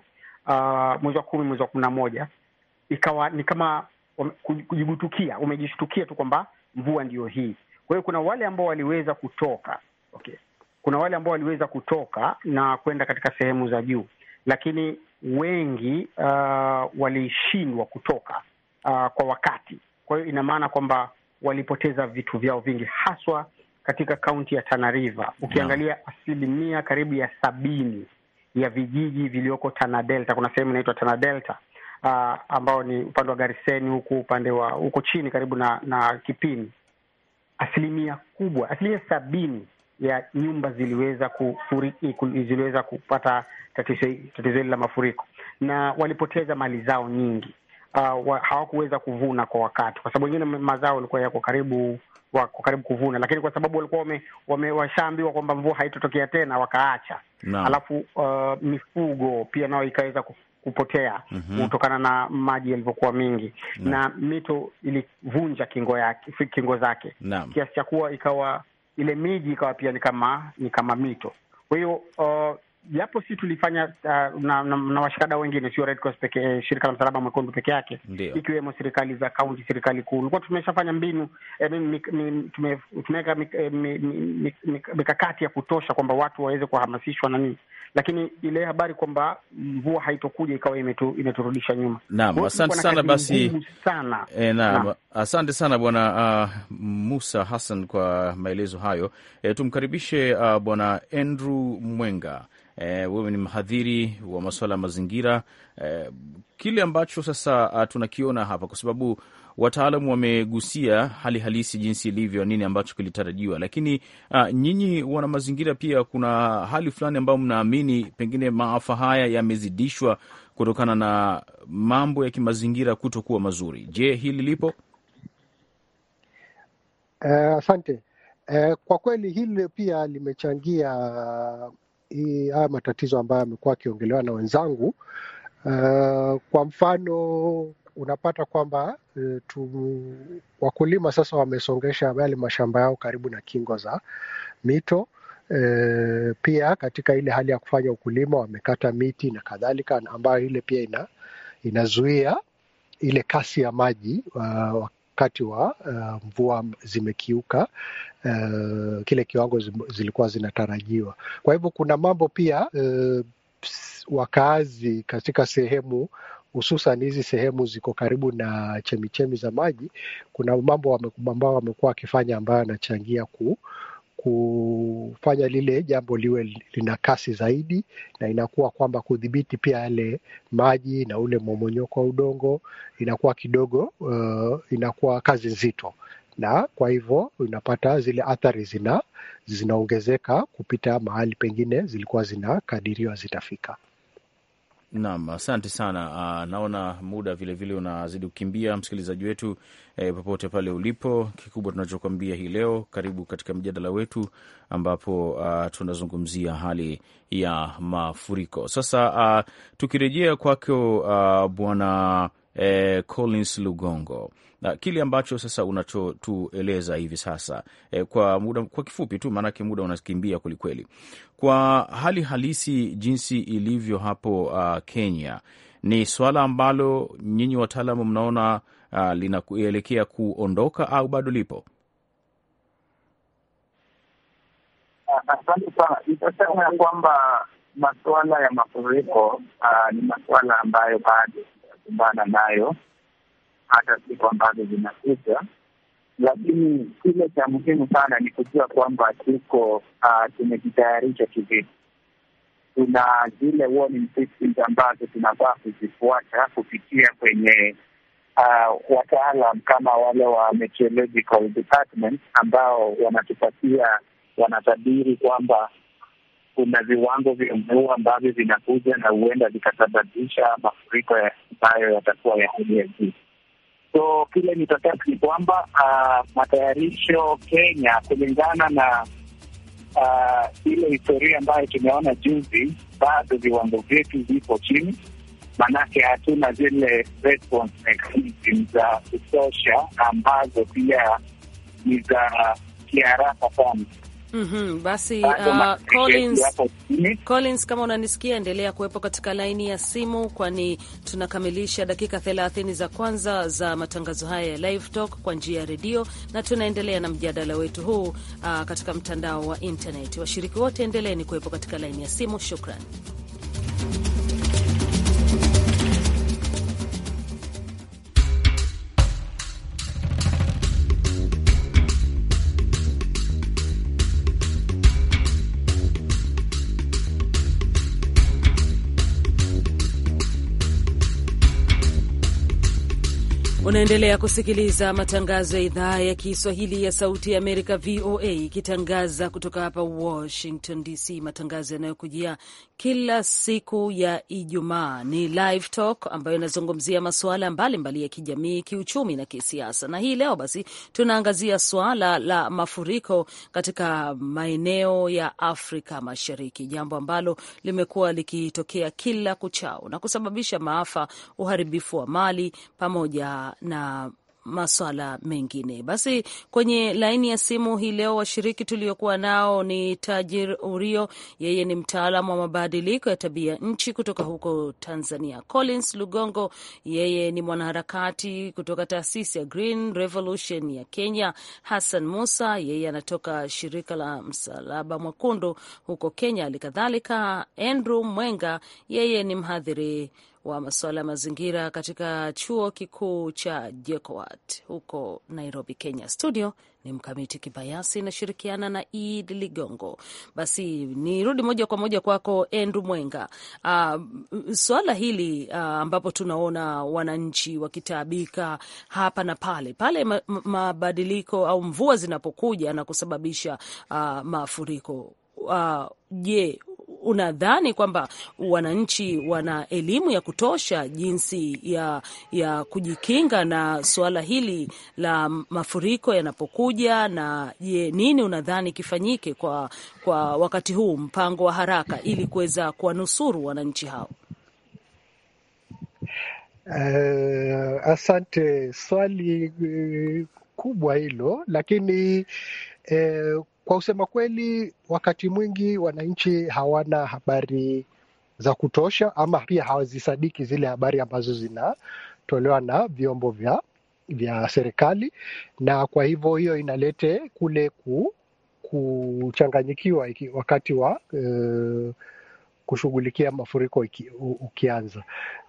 Speaker 6: uh, mwezi wa kumi, mwezi wa kumi na moja ikawa ni kama wame- kuji- kujigutukia, umejishtukia tu kwamba mvua ndiyo hii. Kwa hiyo kuna wale ambao waliweza kutoka okay, kuna wale ambao waliweza kutoka na kwenda katika sehemu za juu, lakini wengi uh, walishindwa kutoka uh, kwa wakati. Kwa hiyo ina maana kwamba walipoteza vitu vyao vingi, haswa katika kaunti ya Tana River. Ukiangalia asilimia karibu ya sabini ya vijiji vilioko Tana Delta, kuna sehemu inaitwa Tana Delta uh, ambao ni upande wa Gariseni huku upande wa huko chini karibu na na Kipini, asilimia kubwa, asilimia sabini ya nyumba ziliweza kufuriki, ziliweza kupata tatizo tatizo hili la mafuriko na walipoteza mali zao nyingi. Uh, wa, hawakuweza kuvuna kwa wakati, kwa sababu wengine mazao walikuwa yako karibu wako karibu kuvuna, lakini kwa sababu walikuwa wame, wame washaambiwa kwamba mvua haitotokea tena wakaacha.
Speaker 2: Naam.
Speaker 6: Alafu uh, mifugo pia nayo ikaweza ku- kupotea kutokana na maji yalivyokuwa mingi na mito ilivunja kingo yake kingo zake
Speaker 2: Naam.
Speaker 6: kiasi cha kuwa ikawa ile miji ikawa pia ni kama ni kama mito. Kwa hiyo uh, japo si tulifanya uh, na, na, na washikadau wengine, sio Red Cross peke, shirika la msalaba mwekundu peke yake,
Speaker 2: Ndio.
Speaker 6: ikiwemo serikali za kaunti, serikali kuu, ulikuwa tumeshafanya mbinu eh, mi- mi- mi- tume- tumeweka mik- eh, mi- mi- mi- mikakati ya kutosha kwamba watu waweze kuhamasishwa na nini, lakini ile habari kwamba mvua haitokuja ikawa imetu, imeturudisha nyuma.
Speaker 2: Naam,
Speaker 6: Kwa hiyo
Speaker 2: asante
Speaker 6: tulikuwa na
Speaker 2: sana
Speaker 6: kazi
Speaker 2: basi.
Speaker 6: ngumu sana
Speaker 2: E, naam,
Speaker 6: Naam.
Speaker 2: asante sana bwana uh, Musa Hassan kwa maelezo hayo. E, tumkaribishe uh, bwana Andrew Mwenga. E, wewe ni mhadhiri wa masuala ya mazingira. E, kile ambacho sasa uh, tunakiona hapa, kwa sababu wataalamu wamegusia hali halisi jinsi ilivyo, nini ambacho kilitarajiwa, lakini uh, nyinyi wana mazingira pia, kuna hali fulani ambayo mnaamini pengine maafa haya yamezidishwa kutokana na mambo ya kimazingira kutokuwa mazuri. Je, hili lipo?
Speaker 7: Eh, Asante. Eh, kwa kweli hili pia limechangia hii- haya matatizo ambayo yamekuwa akiongelewa na wenzangu. Eh, kwa mfano unapata kwamba eh, tu, wakulima sasa wamesongesha yale mashamba yao karibu na kingo za mito. Eh, pia katika ile hali ya kufanya ukulima wamekata miti na kadhalika, ambayo ile pia ina inazuia ile kasi ya maji uh, wakati wa uh, mvua zimekiuka uh, kile kiwango zim- zilikuwa zinatarajiwa. Kwa hivyo kuna mambo pia uh, ps- wakaazi katika sehemu hususan hizi sehemu ziko karibu na chemichemi za maji, kuna mambo wame- ambao wamekuwa wakifanya ambayo yanachangia ku kufanya lile jambo liwe lina kasi zaidi, na inakuwa kwamba kudhibiti pia yale maji na ule momonyoko wa udongo inakuwa kidogo uh, inakuwa kazi nzito, na kwa hivyo unapata zile athari zina zinaongezeka kupita mahali pengine zilikuwa zinakadiriwa zitafika.
Speaker 2: Naam, asante sana. Uh, naona muda vilevile unazidi kukimbia, msikilizaji wetu eh, popote pale ulipo, kikubwa tunachokwambia hii leo, karibu katika mjadala wetu ambapo uh, tunazungumzia hali ya mafuriko. Sasa uh, tukirejea kwako uh, bwana eh, Collins Lugongo na kile ambacho sasa unachotueleza hivi sasa eh, kwa muda, kwa kifupi tu, maanake muda unakimbia kwelikweli, kwa hali halisi jinsi ilivyo hapo uh, Kenya, ni swala ambalo nyinyi wataalamu mnaona uh, linaelekea kuondoka au bado lipo?
Speaker 4: Asante sana. Nitasema ya kwamba masuala ya mafuriko ah, ni masuala ambayo bado tunakumbana nayo hata siku ambazo zinakuja, lakini kile cha muhimu sana ni kujua kwamba tuko ah, tumejitayarisha kivipi. Tuna zile warning systems ambazo tunafaa kuzifuata kupitia kwenye uh, wataalam kama wale wa meteorological department ambao wanatupatia wanatabiri kwamba kuna viwango vya mvua ambavyo vinakuja na huenda vikasababisha mafuriko ya- ambayo yatakuwa ya hali ya juu. So kile nitataka ni kwamba uh, matayarisho Kenya kulingana na uh, ile historia ambayo tumeona juzi, bado viwango vyetu vipo chini, maanake hatuna zile response mechanism za kutosha ambazo pia ni za kiharaka sana.
Speaker 3: Mhm, basi
Speaker 4: Bado
Speaker 3: uh,
Speaker 4: matokeo
Speaker 3: Collins,
Speaker 4: yapo chini.
Speaker 3: Collins, kama unanisikia, endelea kuwepo katika laini ya simu, kwani tunakamilisha dakika 30 za kwanza za matangazo haya ya Live Talk kwa njia ya redio, na tunaendelea na mjadala wetu huu uh, katika mtandao wa internet. Washiriki wote endeleeni kuwepo katika laini ya simu. Shukran. Unaendelea kusikiliza matangazo ya idhaa ya Kiswahili ya Sauti ya Amerika, VOA, ikitangaza kutoka hapa Washington DC. Matangazo yanayokujia kila siku ya Ijumaa ni Live Talk ambayo inazungumzia masuala mbalimbali ya kijamii, kiuchumi na kisiasa. Na hii leo basi tunaangazia suala la mafuriko katika maeneo ya Afrika Mashariki, jambo ambalo limekuwa likitokea kila kuchao na kusababisha maafa, uharibifu wa mali pamoja na maswala mengine. Basi kwenye laini ya simu hii leo washiriki tuliokuwa nao ni Tajir Urio, yeye ni mtaalamu wa mabadiliko ya tabia nchi kutoka huko Tanzania. Collins Lugongo, yeye ni mwanaharakati kutoka taasisi ya Green Revolution ya Kenya. Hassan Musa, yeye anatoka shirika la Msalaba Mwekundu huko Kenya. Hali kadhalika Andrew Mwenga, yeye ni mhadhiri wa masuala ya mazingira katika chuo kikuu cha JKUAT huko Nairobi, Kenya. Studio ni Mkamiti Kibayasi, inashirikiana na Ed Ligongo. Basi nirudi moja kwa moja kwako Andrew Mwenga. Uh, suala hili uh, ambapo tunaona wananchi wakitaabika hapa na pale pale ma, ma, mabadiliko au mvua zinapokuja na kusababisha uh, mafuriko je, uh, unadhani kwamba wananchi wana elimu ya kutosha jinsi ya, ya kujikinga na suala hili la mafuriko yanapokuja? Na je, nini unadhani kifanyike kwa, kwa wakati huu, mpango wa haraka ili kuweza kuwanusuru wananchi hao?
Speaker 7: Uh, asante, swali uh, kubwa hilo, lakini uh, kwa kusema kweli, wakati mwingi wananchi hawana habari za kutosha, ama pia hawazisadiki zile habari ambazo zinatolewa na vyombo vya vya serikali, na kwa hivyo hiyo inalete kule ku, kuchanganyikiwa wakati wa uh, kushughulikia mafuriko iki, u, ukianza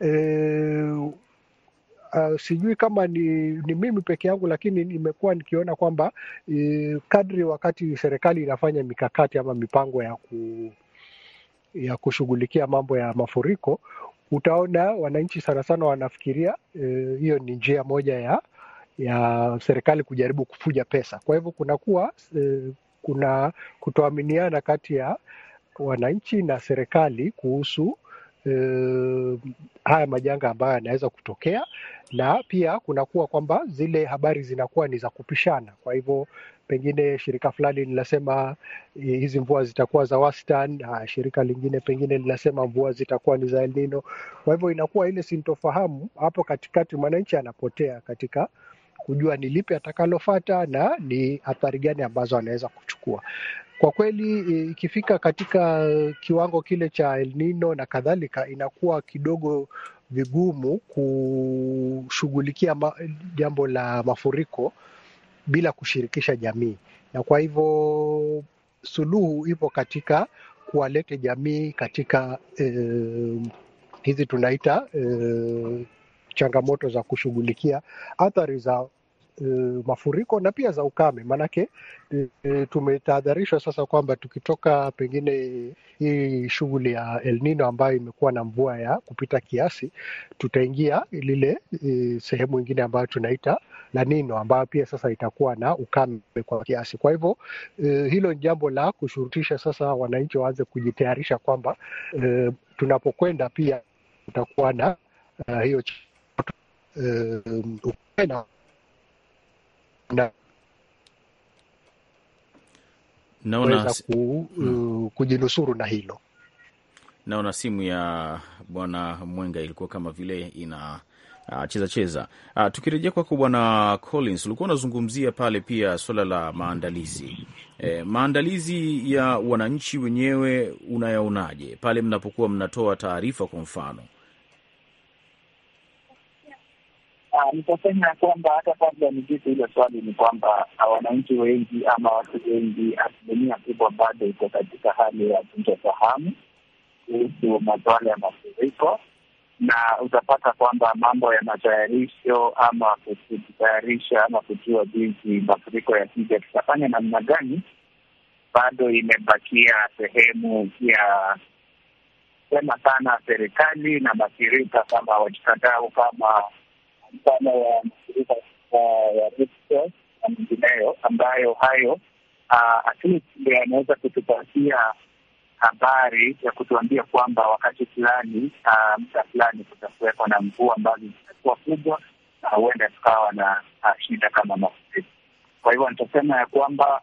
Speaker 7: uh, Uh, sijui kama ni, ni mimi peke yangu, lakini nimekuwa nikiona kwamba uh, kadri wakati serikali inafanya mikakati ama mipango ya ku, ya kushughulikia mambo ya mafuriko, utaona wananchi sana sana wanafikiria hiyo uh, ni njia moja ya ya serikali kujaribu kufuja pesa. Kwa hivyo kunakuwa uh, kuna kutoaminiana kati ya wananchi na serikali kuhusu Uh, haya majanga ambayo yanaweza kutokea, na pia kunakuwa kwamba zile habari zinakuwa ni za kupishana. Kwa hivyo pengine shirika fulani linasema hizi mvua zitakuwa za wastani, shirika lingine pengine linasema mvua zitakuwa ni za El Nino. Kwa hivyo inakuwa ile sintofahamu hapo katikati, mwananchi anapotea katika kujua ni lipi atakalofata na ni athari gani ambazo anaweza kuchukua. Kwa kweli ikifika katika kiwango kile cha El Nino na kadhalika, inakuwa kidogo vigumu kushughulikia jambo la mafuriko bila kushirikisha jamii, na kwa hivyo suluhu ipo katika kuwalete jamii katika eh, hizi tunaita eh, changamoto za kushughulikia athari za Uh, mafuriko na pia za ukame, maanake uh, tumetahadharishwa sasa kwamba tukitoka pengine hii shughuli ya El Nino ambayo imekuwa na mvua ya kupita kiasi, tutaingia lile uh, sehemu ingine ambayo tunaita La Nino ambayo pia sasa itakuwa na ukame kwa kiasi. Kwa hivyo uh, hilo ni jambo la kushurutisha sasa wananchi waanze kujitayarisha kwamba uh, tunapokwenda pia tutakuwa na uh, hiyo uh, ukame na kuweza ku, uh, kujinusuru na hilo.
Speaker 2: Naona simu ya bwana Mwenga ilikuwa kama vile ina uh, cheza cheza. Uh, tukirejea kwako bwana Collins, ulikuwa unazungumzia pale pia suala la maandalizi e, maandalizi ya wananchi wenyewe unayaonaje pale mnapokuwa mnatoa taarifa kwa mfano?
Speaker 4: Nitasema ya kwamba hata kabla nijibu hilo swali ni kwamba wananchi wengi ama watu wengi, asilimia kubwa bado iko katika hali ya sintofahamu kuhusu masuala ya mafuriko, na utapata kwamba mambo ya matayarisho ama kujitayarisha ama kujua jinsi mafuriko yakija tutafanya namna gani, bado imebakia sehemu ya sema sana serikali na mashirika kama washikadau kama mfano wa mashirika ya na mengineyo ambayo hayo at least ndio yanaweza kutupatia habari ya kutuambia kwamba wakati fulani muda fulani kutakuwekwa na mvua ambazo zitakuwa kubwa na huenda tukawa na shida kama mafuriko. Kwa hivyo nitasema ya kwamba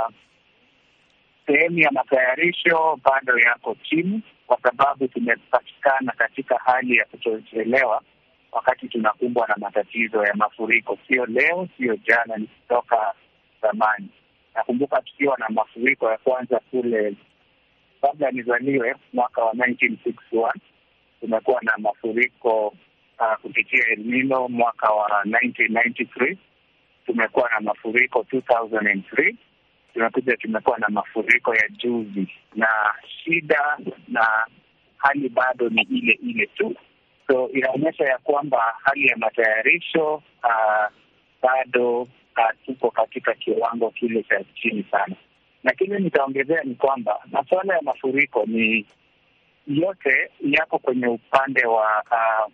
Speaker 4: sehemu ya matayarisho bado yako chini, kwa sababu tumepatikana katika hali ya kutochelewa wakati tunakumbwa na matatizo ya mafuriko. Sio leo, sio jana, ni kutoka zamani. Nakumbuka tukiwa na mafuriko ya kwanza kule kabla nizaliwe mwaka wa 1961 tumekuwa na mafuriko uh, kupitia El Nino mwaka wa 1993 tumekuwa na mafuriko 2003 tumekuja tumekuwa na mafuriko ya juzi, na shida na hali bado ni ile ile tu. So inaonyesha ya kwamba hali ya matayarisho uh, bado uh, tuko katika kiwango kile cha chini sana na kile nitaongezea ni kwamba masuala ya mafuriko ni yote yako kwenye upande wa uh,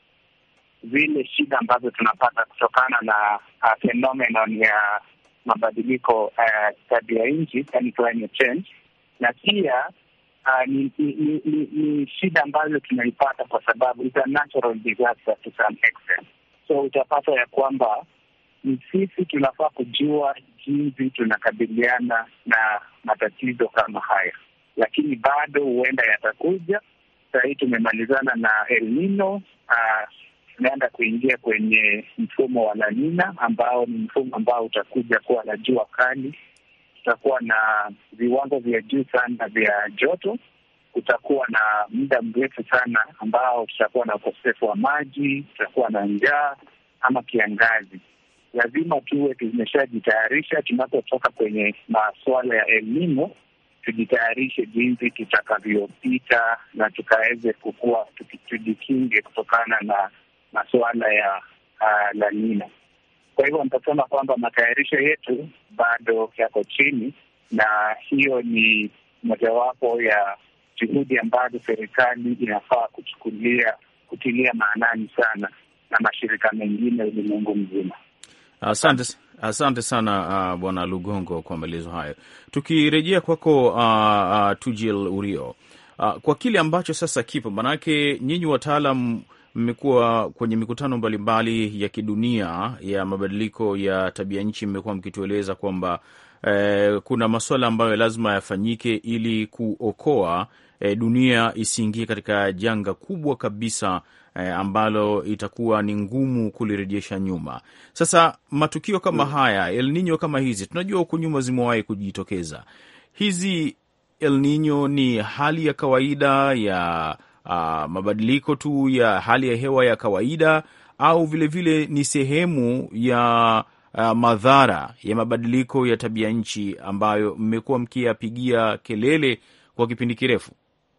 Speaker 4: zile shida ambazo tunapata kutokana na uh, phenomenon ya mabadiliko uh, tabia nchi, yani climate change, na pia uh, ni, ni, ni, ni, ni shida ambazo tunaipata kwa sababu it's a natural disaster to some extent, so utapata ya kwamba ni sisi tunafaa kujua jinsi tunakabiliana na matatizo kama haya, lakini bado huenda yatakuja. Saa hii tumemalizana na El Nino, tunaenda kuingia kwenye mfumo wa La Nina ambao ni mfumo ambao utakuja kuwa na jua kali, tutakuwa na viwango vya juu sana vya joto, kutakuwa na muda mrefu sana ambao tutakuwa na ukosefu wa maji, tutakuwa na njaa ama kiangazi lazima tuwe tumeshajitayarisha tunapotoka kwenye masuala ya elnino, tujitayarishe jinsi tutakavyopita na tukaweze kukua tujikinge kutokana na masuala ya uh, La Nina. Kwa hivyo nitasema kwamba matayarisho yetu bado yako chini, na hiyo ni mojawapo ya juhudi ambazo serikali inafaa kuchukulia kutilia maanani sana na mashirika mengine ulimwengu mzima.
Speaker 2: Asante, asante sana uh, Bwana Lugongo kwa maelezo hayo. Tukirejea kwako uh, uh, Tujil Urio, uh, kwa kile ambacho sasa kipo, maanake nyinyi wataalam mmekuwa kwenye mikutano mbalimbali ya kidunia ya mabadiliko ya tabia nchi, mmekuwa mkitueleza kwamba eh, kuna masuala ambayo lazima yafanyike ili kuokoa eh, dunia isiingie katika janga kubwa kabisa eh, ambalo itakuwa ni ngumu kulirejesha nyuma. Sasa matukio kama mm, haya El Nino kama hizi tunajua huku nyuma zimewahi kujitokeza. Hizi El Nino ni hali ya kawaida ya uh, mabadiliko tu ya hali ya hewa ya kawaida au vilevile vile ni sehemu ya uh, madhara ya mabadiliko ya tabia nchi ambayo mmekuwa mkiyapigia kelele kwa kipindi kirefu?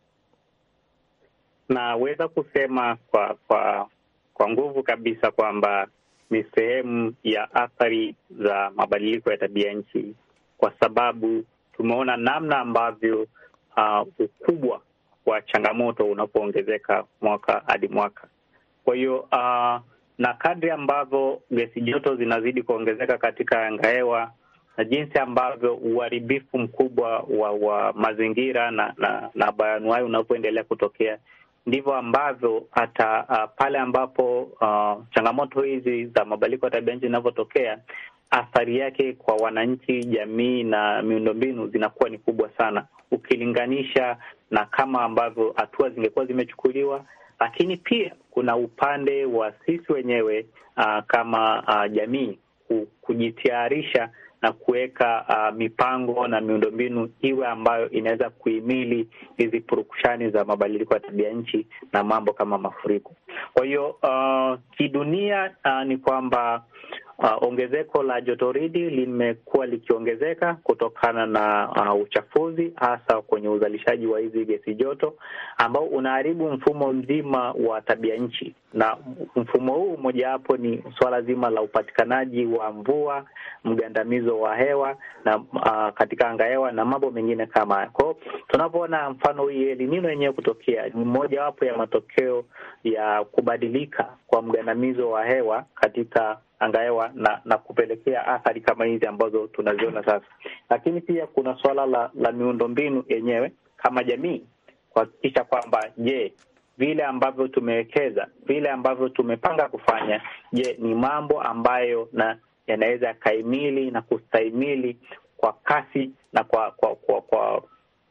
Speaker 5: Naweza kusema kwa kwa kwa nguvu kabisa kwamba ni sehemu ya athari za mabadiliko ya tabia nchi, kwa sababu tumeona namna ambavyo uh, ukubwa wa changamoto unapoongezeka mwaka hadi mwaka. Kwa hiyo uh, na kadri ambavyo gesi joto zinazidi kuongezeka katika anga hewa na jinsi ambavyo uharibifu mkubwa wa, wa mazingira na na, na bayanuai unapoendelea kutokea ndivyo ambavyo hata uh, pale ambapo uh, changamoto hizi za mabadiliko ya tabia nchi zinavyotokea, athari yake kwa wananchi, jamii na miundombinu zinakuwa ni kubwa sana ukilinganisha na kama ambavyo hatua zingekuwa zimechukuliwa. Lakini pia kuna upande wa sisi wenyewe uh, kama uh, jamii kujitayarisha na kuweka uh, mipango na miundombinu iwe ambayo inaweza kuhimili hizi purukushani za mabadiliko ya tabia nchi na mambo kama mafuriko. Kwa hiyo uh, kidunia uh, ni kwamba uh, ongezeko la jotoridi limekuwa likiongezeka kutokana na uh, uchafuzi hasa kwenye uzalishaji wa hizi gesi joto ambao unaharibu mfumo mzima wa tabia nchi, na mfumo huu mojawapo ni suala zima la upatikanaji wa mvua, mgandamizo wa hewa na uh, katika anga hewa na mambo mengine kama haya. Kwa hiyo tunapoona mfano hii El Nino yenyewe kutokea ni mojawapo ya matokeo ya kubadilika kwa mgandamizo wa hewa katika anga hewa na na kupelekea athari kama hizi ambazo tunaziona sasa. Lakini pia kuna suala la, la miundombinu yenyewe kama jamii kuhakikisha kwamba je, vile ambavyo tumewekeza, vile ambavyo tumepanga kufanya, je, ni mambo ambayo na yanaweza yakaimili na kustahimili kwa kasi na kwa kwa kwa, kwa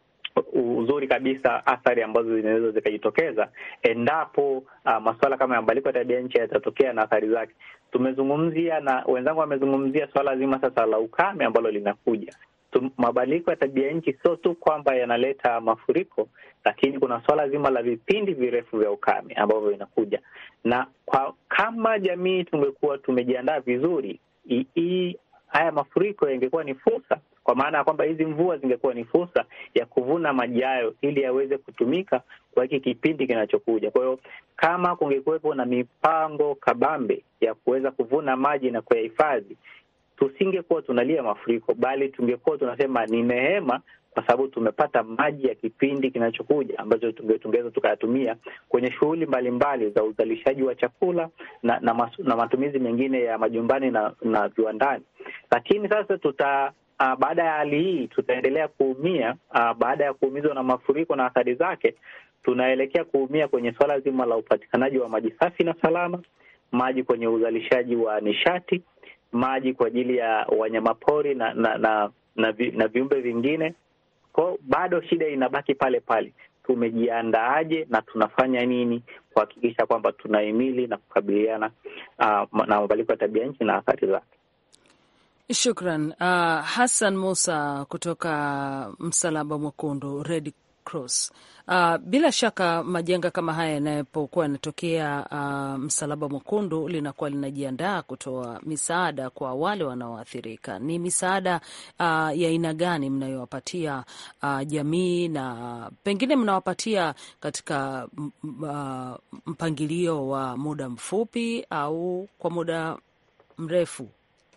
Speaker 5: uzuri kabisa athari ambazo zinaweza zikajitokeza endapo uh, masuala kama ya mabadiliko ya tabia nchi yatatokea na athari zake. Tumezungumzia na wenzangu wamezungumzia swala zima sasa la ukame ambalo linakuja. Mabadiliko ya tabia nchi sio tu kwamba yanaleta mafuriko, lakini kuna swala zima la vipindi virefu vya ukame ambavyo vinakuja, na kwa kama jamii tungekuwa tumejiandaa vizuri, hii haya mafuriko yangekuwa ni fursa kwa maana ya kwamba hizi mvua zingekuwa ni fursa ya kuvuna maji hayo ili yaweze kutumika kwa hiki kipindi kinachokuja. Kwa hiyo kama kungekuwepo na mipango kabambe ya kuweza kuvuna maji na kuyahifadhi, tusingekuwa tunalia mafuriko, bali tungekuwa tunasema ni neema, kwa sababu tumepata maji ya kipindi kinachokuja ambacho tungeweza tukayatumia kwenye shughuli mbalimbali za uzalishaji wa chakula na na, masu, na matumizi mengine ya majumbani na, na viwandani. Lakini sasa tuta Uh, baada ya hali hii tutaendelea kuumia. Uh, baada ya kuumizwa na mafuriko na athari zake, tunaelekea kuumia kwenye swala zima la upatikanaji wa maji safi na salama, maji kwenye uzalishaji wa nishati, maji kwa ajili ya wanyamapori na na na, na, vi, na viumbe vingine. Kwao bado shida inabaki pale pale, tumejiandaaje na tunafanya nini kuhakikisha kwamba tunahimili na kukabiliana uh, na mabadiliko ya tabia nchi na athari zake.
Speaker 3: Shukran. Uh, Hassan Musa kutoka Msalaba Mwekundu, Red Cross. Uh, bila shaka majanga kama haya yanapokuwa yanatokea, uh, Msalaba Mwekundu linakuwa linajiandaa kutoa misaada kwa wale wanaoathirika. Ni misaada uh, ya aina gani mnayowapatia uh, jamii na pengine mnawapatia katika uh, mpangilio wa muda mfupi au kwa muda mrefu?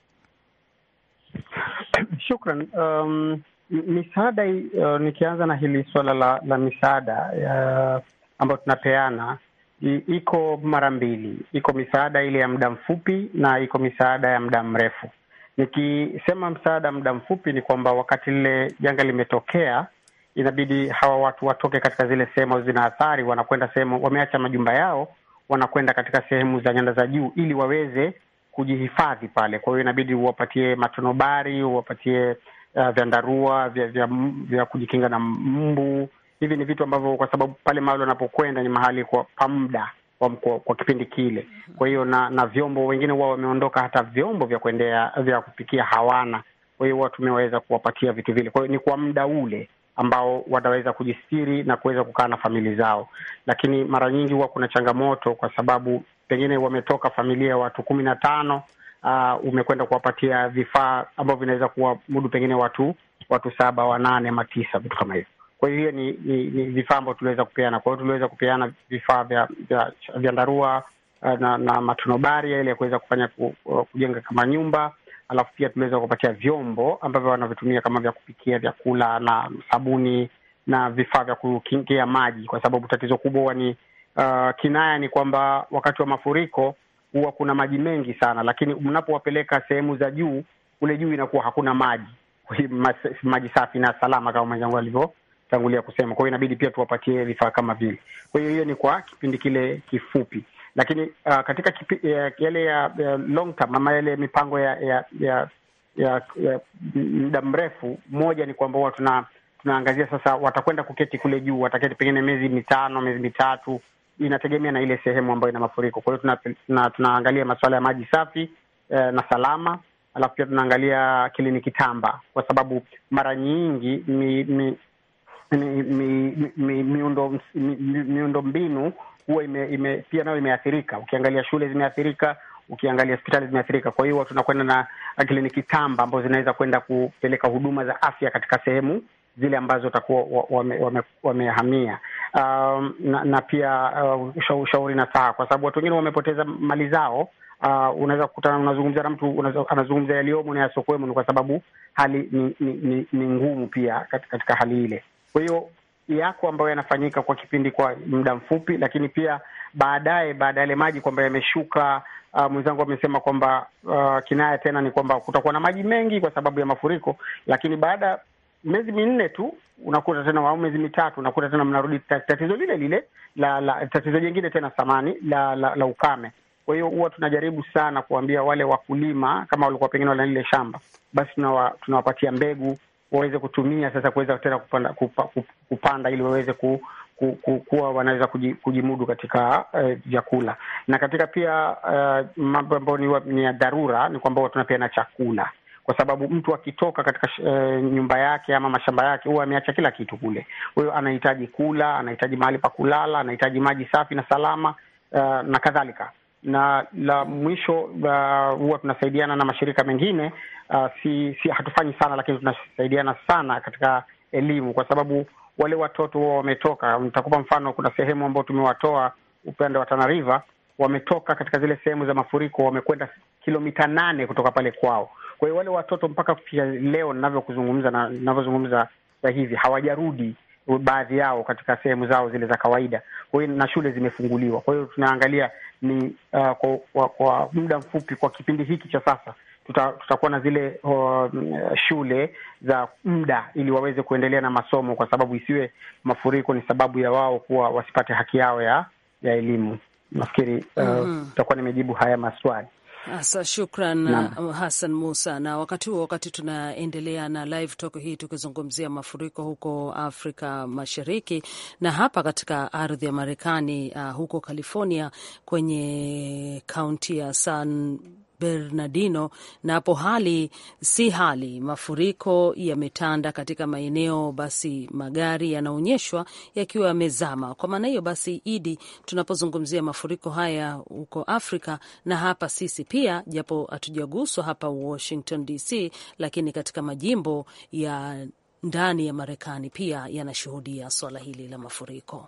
Speaker 6: Shukran. Um, misaada uh, nikianza na hili suala la, la misaada uh, ambayo tunapeana iko mara mbili. Iko misaada ile ya muda mfupi na iko misaada ya muda mrefu. Nikisema msaada muda mfupi ni kwamba wakati lile janga limetokea, inabidi hawa watu watoke katika zile sehemu zina athari, wanakwenda sehemu, wameacha majumba yao, wanakwenda katika sehemu za nyanda za juu ili waweze kujihifadhi pale. Kwa hiyo inabidi uwapatie matonobari, uwapatie uh, vyandarua vya, vya, vya kujikinga na mbu. Hivi ni vitu ambavyo kwa sababu pale mahali wanapokwenda ni mahali kwa pa muda kwa, kwa, kwa kipindi kile. Kwa hiyo na na vyombo, wengine wao wameondoka, hata vyombo vya kuendea vya kupikia hawana. Kwa hiyo watu tumeweza kuwapatia vitu vile. Kwa hiyo ni kwa muda ule ambao wataweza kujistiri na kuweza kukaa na familia zao, lakini mara nyingi huwa kuna changamoto kwa sababu pengine wametoka familia ya watu kumi na tano. Uh, umekwenda kuwapatia vifaa ambavyo vinaweza kuwamudu pengine watu watu saba wanane ama tisa, vitu kama hivyo. Kwa hiyo hiyo ni, ni, ni vifaa ambavyo tuliweza kupeana. Kwa hiyo tuliweza kupeana vifaa vya vya vyandarua uh, na, na matunobari ili ya kuweza kufanya ku, uh, kujenga kama nyumba, alafu pia tuliweza kupatia vyombo ambavyo wanavitumia kama vya kupikia vyakula na sabuni na vifaa vya kukingia maji, kwa sababu tatizo kubwa huwa ni Uh, kinaya ni kwamba wakati wa mafuriko huwa kuna maji mengi sana, lakini mnapowapeleka sehemu za juu, kule juu inakuwa hakuna maji maji safi na salama kama mwenzangu tangulia kusema. Kwa hiyo inabidi pia tuwapatie vifaa kama vile. Kwa hiyo hiyo ni kwa kipindi kile kifupi, lakini uh, katika kipi, ya, yale ya, ya long term ama yale mipango ya ya ya, ya, ya muda mrefu, moja ni kwamba huwa tuna tunaangazia sasa, watakwenda kuketi kule juu, wataketi pengine miezi mitano, miezi mitatu, inategemea na ile sehemu ambayo ina mafuriko. Kwa hiyo tuna, tuna, tunaangalia masuala ya maji safi eh, na salama alafu pia tunaangalia kliniki tamba, kwa sababu mara nyingi mi, mi, mi, mi, mi, miundo mi, miundo mbinu huwa ime, ime, pia nayo imeathirika. Ukiangalia shule zimeathirika, ukiangalia hospitali zimeathirika. Kwa hiyo tunakwenda na kliniki tamba ambazo zinaweza kwenda kupeleka huduma za afya katika sehemu zile ambazo watakuwa wamehamia wame, wame um, na, na pia uh, ushauri na saa, kwa sababu watu wengine wamepoteza mali zao. Uh, unaweza kukutana unazungumza na mtu anazungumza yaliyomo na yasiokuwemo, ni kwa sababu hali ni ni, ni, ni ngumu pia katika hali ile. Kwa hiyo yako ambayo yanafanyika kwa kipindi kwa muda mfupi, lakini pia baadaye, baada ya yale maji kwamba yameshuka. Uh, mwenzangu amesema kwamba uh, kinaya tena ni kwamba kutakuwa na maji mengi kwa sababu ya mafuriko, lakini baada miezi minne tu unakuta tena au miezi mitatu unakuta tena mnarudi tatizo lile lile la, la tatizo jingine tena samani la, la, la ukame. Kwa hiyo huwa tunajaribu sana kuambia wale wakulima kama walikuwa pengine wana lile shamba, basi tunawa, tunawapatia mbegu waweze kutumia sasa kuweza tena kupanda, kupa, kupanda ili waweze ku, ku, ku, kuwa wanaweza kujimudu katika vyakula uh, na katika pia uh, mambo ambayo ni ya dharura ni kwamba tunapeana chakula kwa sababu mtu akitoka katika uh, nyumba yake ama mashamba yake huwa ameacha kila kitu kule. Kwa hiyo anahitaji kula, anahitaji mahali pa kulala, anahitaji maji safi na salama uh, na kadhalika. Na la mwisho huwa uh, tunasaidiana na mashirika mengine uh, si, si hatufanyi sana, lakini tunasaidiana sana katika elimu, kwa sababu wale watoto huwa wametoka. Nitakupa mfano, kuna sehemu ambao tumewatoa upande wa Tana River, wametoka katika zile sehemu za mafuriko, wamekwenda kilomita nane kutoka pale kwao. Kwa hiyo wale watoto mpaka kufikia leo ninavyokuzungumza na ninavyozungumza sasa hivi hawajarudi baadhi yao katika sehemu zao zile za kawaida. Kwa hiyo na shule zimefunguliwa. Kwa hiyo tunaangalia ni uh, kwa, kwa, kwa muda mfupi, kwa kipindi hiki cha sasa tuta, tutakuwa na zile uh, shule za muda ili waweze kuendelea na masomo, kwa sababu isiwe mafuriko ni sababu ya wao kuwa wasipate haki yao ya ya elimu. Nafikiri uh, mm -hmm. nimejibu haya maswali.
Speaker 3: Asa, shukran na Hassan Musa. Na wakati huo, wakati tunaendelea na live talk hii tukizungumzia mafuriko huko Afrika Mashariki na hapa katika ardhi ya Marekani, uh, huko California kwenye kaunti ya San Bernardino na hapo hali si hali, mafuriko yametanda katika maeneo, basi magari yanaonyeshwa yakiwa yamezama. Kwa maana hiyo basi, Idi, tunapozungumzia mafuriko haya huko Afrika na hapa sisi pia, japo hatujaguswa hapa Washington DC, lakini katika majimbo ya ndani ya Marekani pia yanashuhudia swala hili la mafuriko.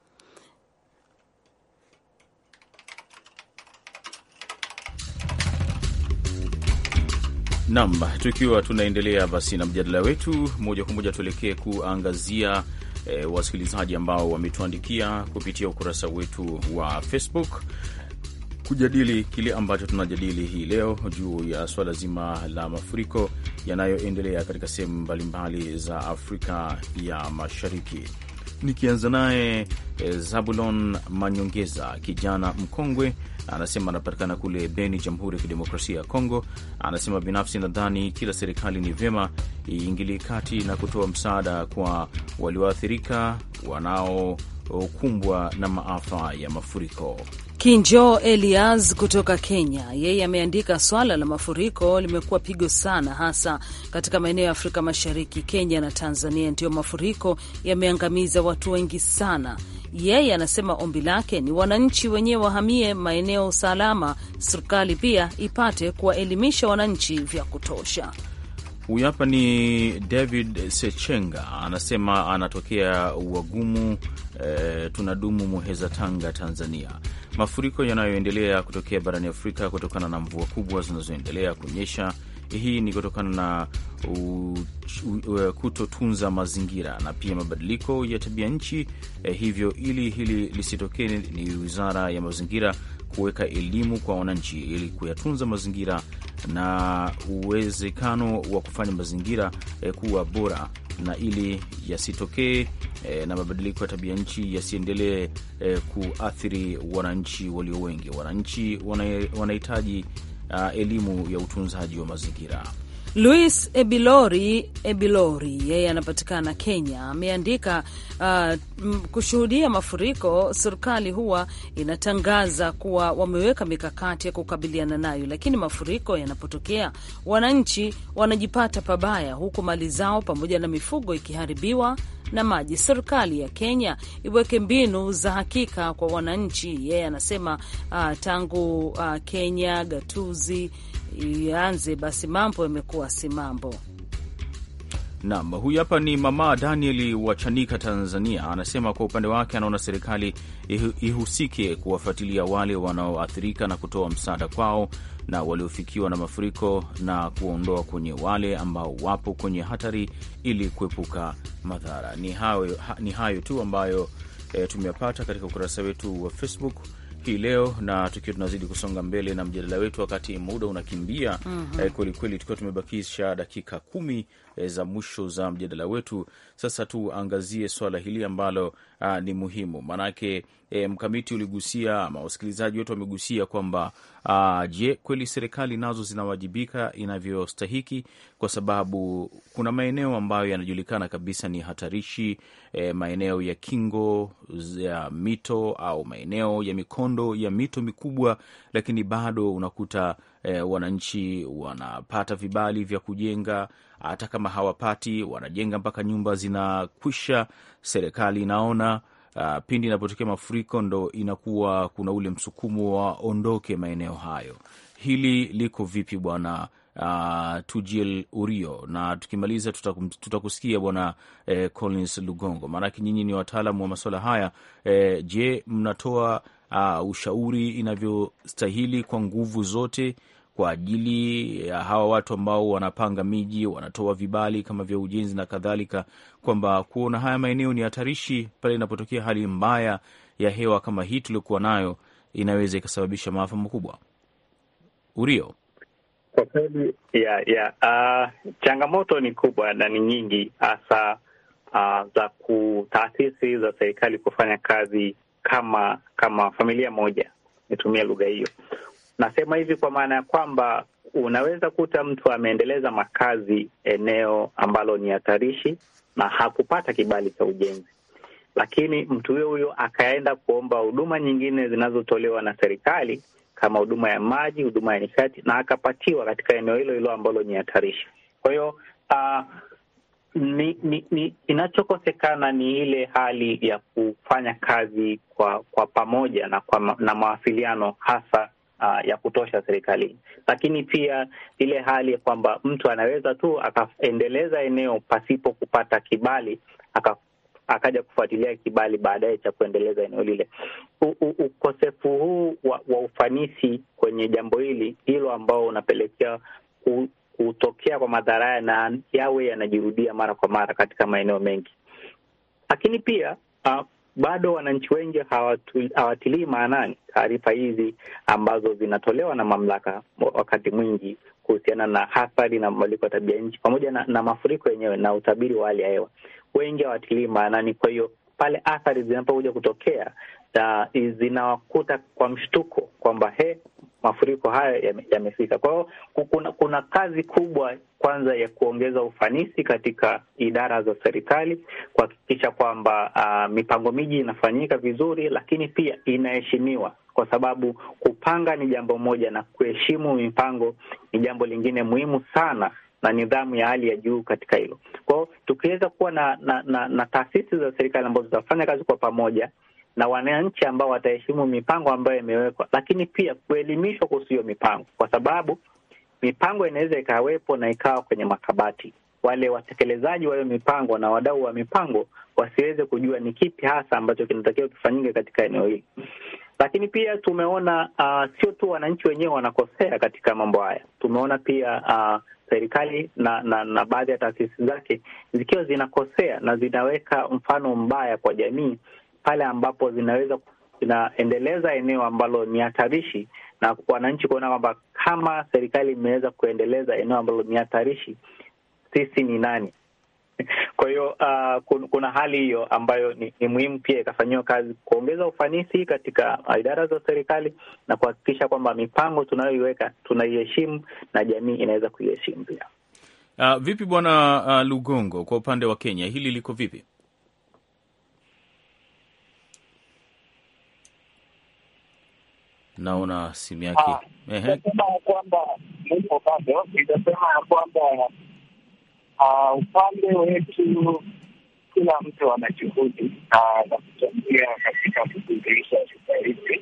Speaker 2: Nam, tukiwa tunaendelea basi na mjadala wetu moja kwa moja, tuelekee kuangazia e, wasikilizaji ambao wametuandikia kupitia ukurasa wetu wa Facebook kujadili kile ambacho tunajadili hii leo juu ya swala zima la mafuriko yanayoendelea katika sehemu mbalimbali za Afrika ya Mashariki. Nikianza naye e, Zabulon Manyongeza, kijana mkongwe anasema anapatikana kule Beni, Jamhuri ya Kidemokrasia ya Kongo. Anasema binafsi, nadhani kila serikali ni vyema iingilie kati na kutoa msaada kwa walioathirika wanaokumbwa na maafa ya mafuriko.
Speaker 3: Kinjo Elias kutoka Kenya, yeye ameandika swala la mafuriko limekuwa pigo sana, hasa katika maeneo ya Afrika Mashariki. Kenya na Tanzania ndiyo mafuriko yameangamiza watu wengi sana. Yeye anasema ombi lake ni wananchi wenyewe wahamie maeneo salama, serikali pia ipate kuwaelimisha wananchi vya kutosha.
Speaker 2: Huyu hapa ni David Sechenga, anasema anatokea Wagumu e, tunadumu Muheza, Tanga, Tanzania. Mafuriko yanayoendelea kutokea barani Afrika kutokana na mvua kubwa zinazoendelea kunyesha hii ni kutokana na kutotunza mazingira na pia mabadiliko ya tabia nchi. Eh, hivyo ili hili lisitokee, ni wizara ya mazingira kuweka elimu kwa wananchi ili kuyatunza mazingira na uwezekano wa kufanya mazingira eh, kuwa bora na ili yasitokee e, na mabadiliko ya tabia nchi yasiendelee e, kuathiri wananchi walio wengi. Wananchi wanahitaji uh, elimu ya utunzaji wa mazingira.
Speaker 3: Luis Ebilori Ebilori yeye anapatikana Kenya, ameandika uh, kushuhudia mafuriko, serikali huwa inatangaza kuwa wameweka mikakati ya kukabiliana nayo, lakini mafuriko yanapotokea, wananchi wanajipata pabaya, huku mali zao pamoja na mifugo ikiharibiwa na maji. Serikali ya Kenya iweke mbinu za hakika kwa wananchi. Yeye anasema uh, tangu uh, Kenya gatuzi ianze basi mambo yamekuwa si mambo.
Speaker 2: Naam, huyu hapa ni mama Daniel wa Chanika, Tanzania. Anasema kwa upande wake anaona serikali ihusike kuwafuatilia wale wanaoathirika na kutoa msaada kwao na waliofikiwa na mafuriko na kuwaondoa kwenye wale ambao wapo kwenye hatari ili kuepuka madhara. Ni hayo, ni hayo tu ambayo e, tumeyapata katika ukurasa wetu wa Facebook hii leo, na tukiwa tunazidi kusonga mbele na mjadala wetu, wakati muda unakimbia mm -hmm. eh, kwelikweli, tukiwa tumebakisha dakika kumi eh, za mwisho za mjadala wetu. Sasa tuangazie swala hili ambalo ah, ni muhimu maanake eh, mkamiti uligusia ama wasikilizaji wetu wamegusia kwamba ah, je, kweli serikali nazo zinawajibika inavyostahiki? Kwa sababu kuna maeneo ambayo yanajulikana kabisa ni hatarishi eh, maeneo ya kingo ya mito au maeneo ya mikondo ya mito mikubwa, lakini bado unakuta eh, wananchi wanapata vibali vya kujenga hata kama hawapati, wanajenga mpaka nyumba zinakwisha. Serikali inaona uh, pindi inapotokea mafuriko ndo inakuwa kuna ule msukumo waondoke maeneo hayo. Hili liko vipi bwana uh, Tujil Urio? Na tukimaliza tutakusikia tuta bwana eh, Collins Lugongo, maanake nyinyi ni wataalamu wa masuala haya eh, je, mnatoa uh, ushauri inavyostahili kwa nguvu zote kwa ajili ya hawa watu ambao wanapanga miji, wanatoa vibali kama vya ujenzi na kadhalika, kwamba kuona haya maeneo ni hatarishi pale inapotokea hali mbaya ya hewa kama hii tuliokuwa nayo, inaweza ikasababisha maafa makubwa. Urio,
Speaker 5: kwa kweli ya ya uh, changamoto ni kubwa na ni nyingi, hasa uh, za taasisi za serikali kufanya kazi kama kama familia moja, nitumia lugha hiyo. Nasema hivi kwa maana ya kwamba unaweza kuta mtu ameendeleza makazi eneo ambalo ni hatarishi na hakupata kibali cha ujenzi, lakini mtu huyo huyo akaenda kuomba huduma nyingine zinazotolewa na serikali kama huduma ya maji, huduma ya nishati, na akapatiwa katika eneo hilo hilo ambalo ni hatarishi. Kwa hiyo uh, ni, ni, ni inachokosekana ni ile hali ya kufanya kazi kwa kwa pamoja na kwa, na mawasiliano hasa Uh, ya kutosha serikalini, lakini pia ile hali ya kwamba mtu anaweza tu akaendeleza eneo pasipo kupata kibali aka, akaja kufuatilia kibali baadaye cha kuendeleza eneo lile. Ukosefu huu wa, wa ufanisi kwenye jambo hili hilo ambao unapelekea kutokea kwa madhara haya na yawe yanajirudia mara kwa mara katika maeneo mengi, lakini pia uh, bado wananchi wengi hawatilii maanani taarifa hizi ambazo zinatolewa na mamlaka wakati mwingi kuhusiana na athari na mabadiliko ya tabia nchi pamoja na, na mafuriko yenyewe na utabiri wa hali ya hewa. Wengi hawatilii maanani. Kwa hiyo pale athari zinapokuja kutokea uh, zinawakuta kwa mshtuko kwamba he, mafuriko haya yamefika. Ya kwa hiyo kuna, kuna kazi kubwa kwanza ya kuongeza ufanisi katika idara za serikali kuhakikisha kwamba uh, mipango miji inafanyika vizuri, lakini pia inaheshimiwa, kwa sababu kupanga ni jambo moja na kuheshimu mipango ni jambo lingine muhimu sana na nidhamu ya hali ya juu katika hilo. Kwa hiyo tukiweza kuwa na, na, na, na taasisi za serikali ambazo zitafanya kazi kwa pamoja na wananchi ambao wataheshimu mipango ambayo imewekwa, lakini pia kuelimishwa kuhusu hiyo mipango, kwa sababu mipango inaweza ikawepo na ikawa kwenye makabati. Wale watekelezaji wa hiyo mipango na wadau wa mipango wasiweze kujua ni kipi hasa ambacho kinatakiwa kifanyike katika eneo hili. Lakini pia tumeona uh, sio tu wananchi wenyewe wanakosea katika mambo haya. Tumeona pia uh, serikali na, na, na baadhi ya taasisi zake zikiwa zinakosea na zinaweka mfano mbaya kwa jamii pale ambapo zinaweza zinaendeleza eneo ambalo ni hatarishi na wananchi kuona kwamba kama serikali imeweza kuendeleza eneo ambalo ni hatarishi, sisi ni nani? Kwa hiyo uh, kuna hali hiyo ambayo ni, ni muhimu pia ikafanyiwa kazi kuongeza ufanisi katika idara za serikali na kuhakikisha kwamba mipango tunayoiweka tunaiheshimu na jamii inaweza kuiheshimu pia.
Speaker 2: Uh, vipi bwana uh, Lugongo, kwa upande wa Kenya hili liko vipi? Naona simu yake
Speaker 4: Nitasema ya kwamba nipo bado, nitasema ya kwamba upande wetu kila mtu ana juhudi za kuchangia katika kusuluhisha shida hizi,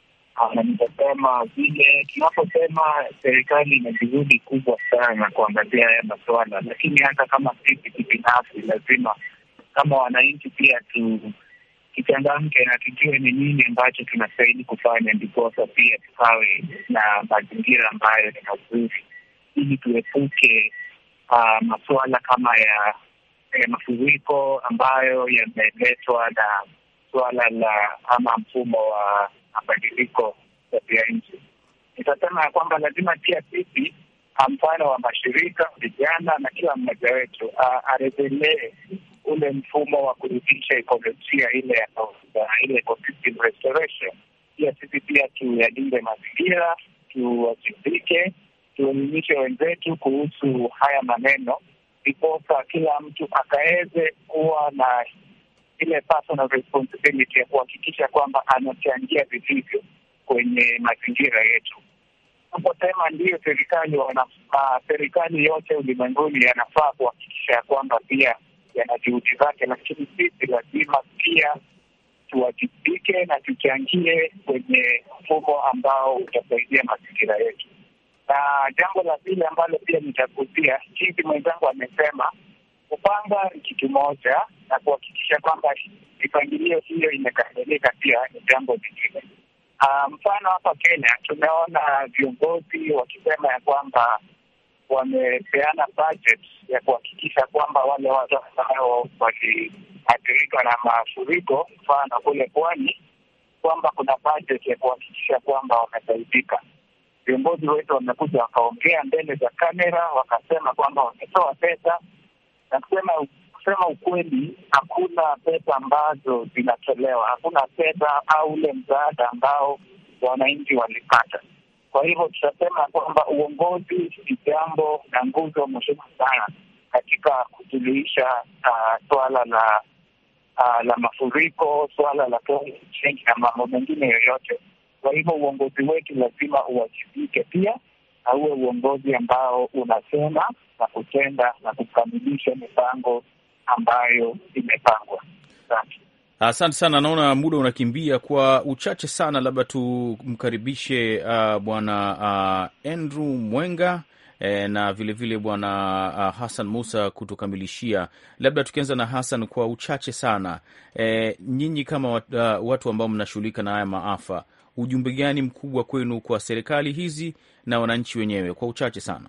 Speaker 4: na nitasema vile tunaposema serikali ina juhudi kubwa sana kuangazia haya masuala, lakini hata kama sisi kibinafsi lazima kama wananchi pia tu kichangamke na tujue ni nini ambacho tunastahili kufanya, ndiposa pia tukawe na mazingira ambayo ni mazuri, ili tuepuke uh, masuala kama ya, ya mafuriko ambayo yameletwa na suala la ama mfumo wa mabadiliko tabia nchi. Nitasema ya kwamba lazima pia sisi, mfano wa mashirika, vijana na kila mmoja wetu uh, arejelee ule mfumo wa kurudisha ekolojia ile ya ile ecosystem restoration. Pia sisi pia tuyalinde mazingira, tuwajibike, tuelimishe wenzetu kuhusu haya maneno, ndiposa kila mtu akaweze kuwa na ile personal responsibility ya kuhakikisha kwamba anachangia vilivyo kwenye mazingira yetu. Naposema ndiyo, serikali wana serikali yote ulimwenguni yanafaa kuhakikisha ya kwamba pia yana juhudi zake, lakini sisi lazima pia tuwajibike na tuchangie kwenye mfumo ambao utasaidia mazingira yetu. Na jambo la pili ambalo pia nitagusia, jinsi mwenzangu amesema, kupanga ni kitu moja na kuhakikisha kwamba mipangilio hiyo imekamilika pia ni jambo lingine. Uh, mfano hapa Kenya tumeona viongozi wakisema ya kwamba wamepeana budget ya kuhakikisha kwamba wale watu ambao waliathirika na mafuriko, mfano kule pwani, kwamba kuna budget ya kuhakikisha kwamba wamesaidika. Viongozi wetu wamekuja wakaongea mbele za kamera, wakasema kwamba wametoa pesa, na kusema kusema ukweli, hakuna pesa ambazo zinatolewa, hakuna pesa au ule msaada ambao wananchi walipata. Kwa hivyo tutasema kwamba uongozi ni jambo na nguzo muhimu sana katika kusuluhisha uh, swala la uh, la mafuriko, swala la climate change na mambo mengine yoyote. Kwa hivyo uongozi wetu lazima uwajibike pia na uwe uongozi ambao unasema na kutenda na kukamilisha mipango ambayo imepangwa. Asante.
Speaker 2: Asante sana, naona muda unakimbia kwa uchache sana, labda tumkaribishe uh, bwana uh, Andrew Mwenga eh, na vilevile bwana uh, Hassan Musa kutukamilishia. Labda tukianza na Hassan kwa uchache sana, eh, nyinyi kama wat, uh, watu ambao mnashughulika na haya maafa, ujumbe gani mkubwa kwenu kwa serikali hizi na wananchi wenyewe kwa uchache sana?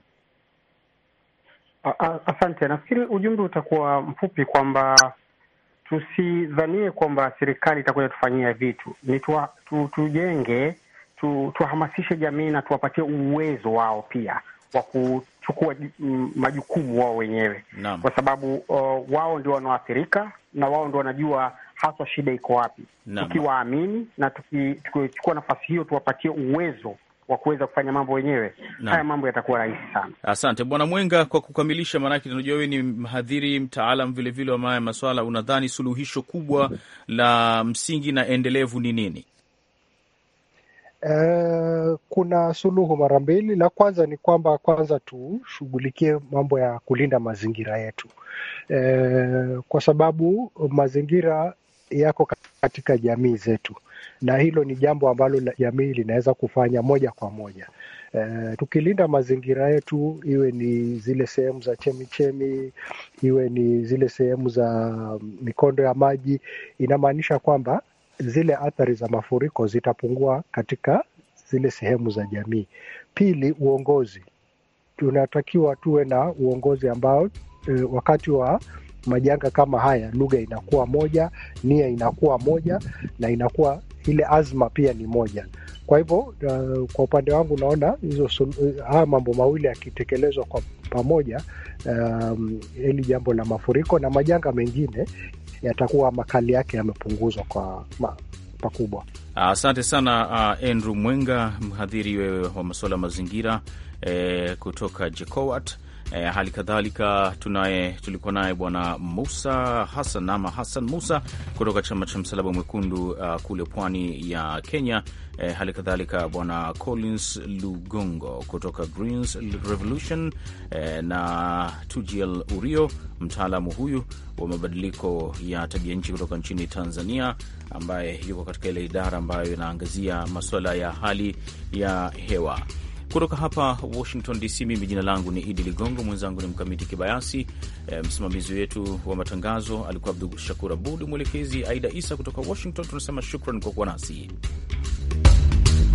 Speaker 6: Asante. Nafikiri ujumbe utakuwa mfupi kwamba tusidhanie kwamba serikali itakuja tufanyia vitu, ni tuwa, tu, tujenge tu, tuwahamasishe jamii na tuwapatie uwezo wao pia wa kuchukua majukumu wao wenyewe
Speaker 2: Naam.
Speaker 6: kwa sababu uh, wao ndio wanaoathirika na wao ndio wanajua haswa shida iko wapi.
Speaker 2: Naam.
Speaker 6: Tukiwaamini na tuki- tukichukua nafasi hiyo tuwapatie uwezo wa kuweza kufanya mambo wenyewe,
Speaker 2: Naam.
Speaker 6: haya mambo yatakuwa rahisi sana.
Speaker 2: Asante bwana Mwenga kwa kukamilisha, maanake tunajua wewe ni mhadhiri mtaalam vilevile wa maya maswala. Unadhani suluhisho kubwa la msingi na endelevu ni nini?
Speaker 7: Eh, kuna suluhu mara mbili. La kwanza ni kwamba kwanza tushughulikie mambo ya kulinda mazingira yetu, eh, kwa sababu mazingira yako katika jamii zetu, na hilo ni jambo ambalo la- jamii linaweza kufanya moja kwa moja. Eh, tukilinda mazingira yetu, iwe ni zile sehemu za chemichemi, iwe ni zile sehemu za mikondo ya maji, inamaanisha kwamba zile athari za mafuriko zitapungua katika zile sehemu za jamii. Pili, uongozi. Tunatakiwa tuwe na uongozi ambao e, wakati wa majanga kama haya lugha inakuwa moja, nia inakuwa moja, na inakuwa ile azma pia ni moja. Kwa hivyo uh, kwa upande wangu naona hizo sulu- haya mambo mawili yakitekelezwa kwa pamoja um, ili jambo la mafuriko na majanga mengine yatakuwa makali yake yamepunguzwa kwa ma, pakubwa.
Speaker 2: Asante uh, sana uh, Andrew Mwenga, mhadhiri wewe wa masuala ya mazingira eh, kutoka JKOAT. Eh, hali kadhalika tunaye tulikuwa naye bwana Musa Hassan ama Hassan Musa kutoka chama cha Msalaba Mwekundu uh, kule pwani ya Kenya. Eh, hali kadhalika bwana Collins Lugongo kutoka Greens Revolution eh, na Tujiel Urio, mtaalamu huyu wa mabadiliko ya tabia nchi kutoka nchini Tanzania, ambaye yuko katika ile idara ambayo inaangazia masuala ya hali ya hewa kutoka hapa Washington DC. Mimi jina langu ni Idi Ligongo, mwenzangu ni Mkamiti Kibayasi. E, msimamizi wetu wa matangazo alikuwa Abdu Shakur Abud, mwelekezi Aida Isa kutoka Washington. Tunasema shukran kwa kuwa nasi.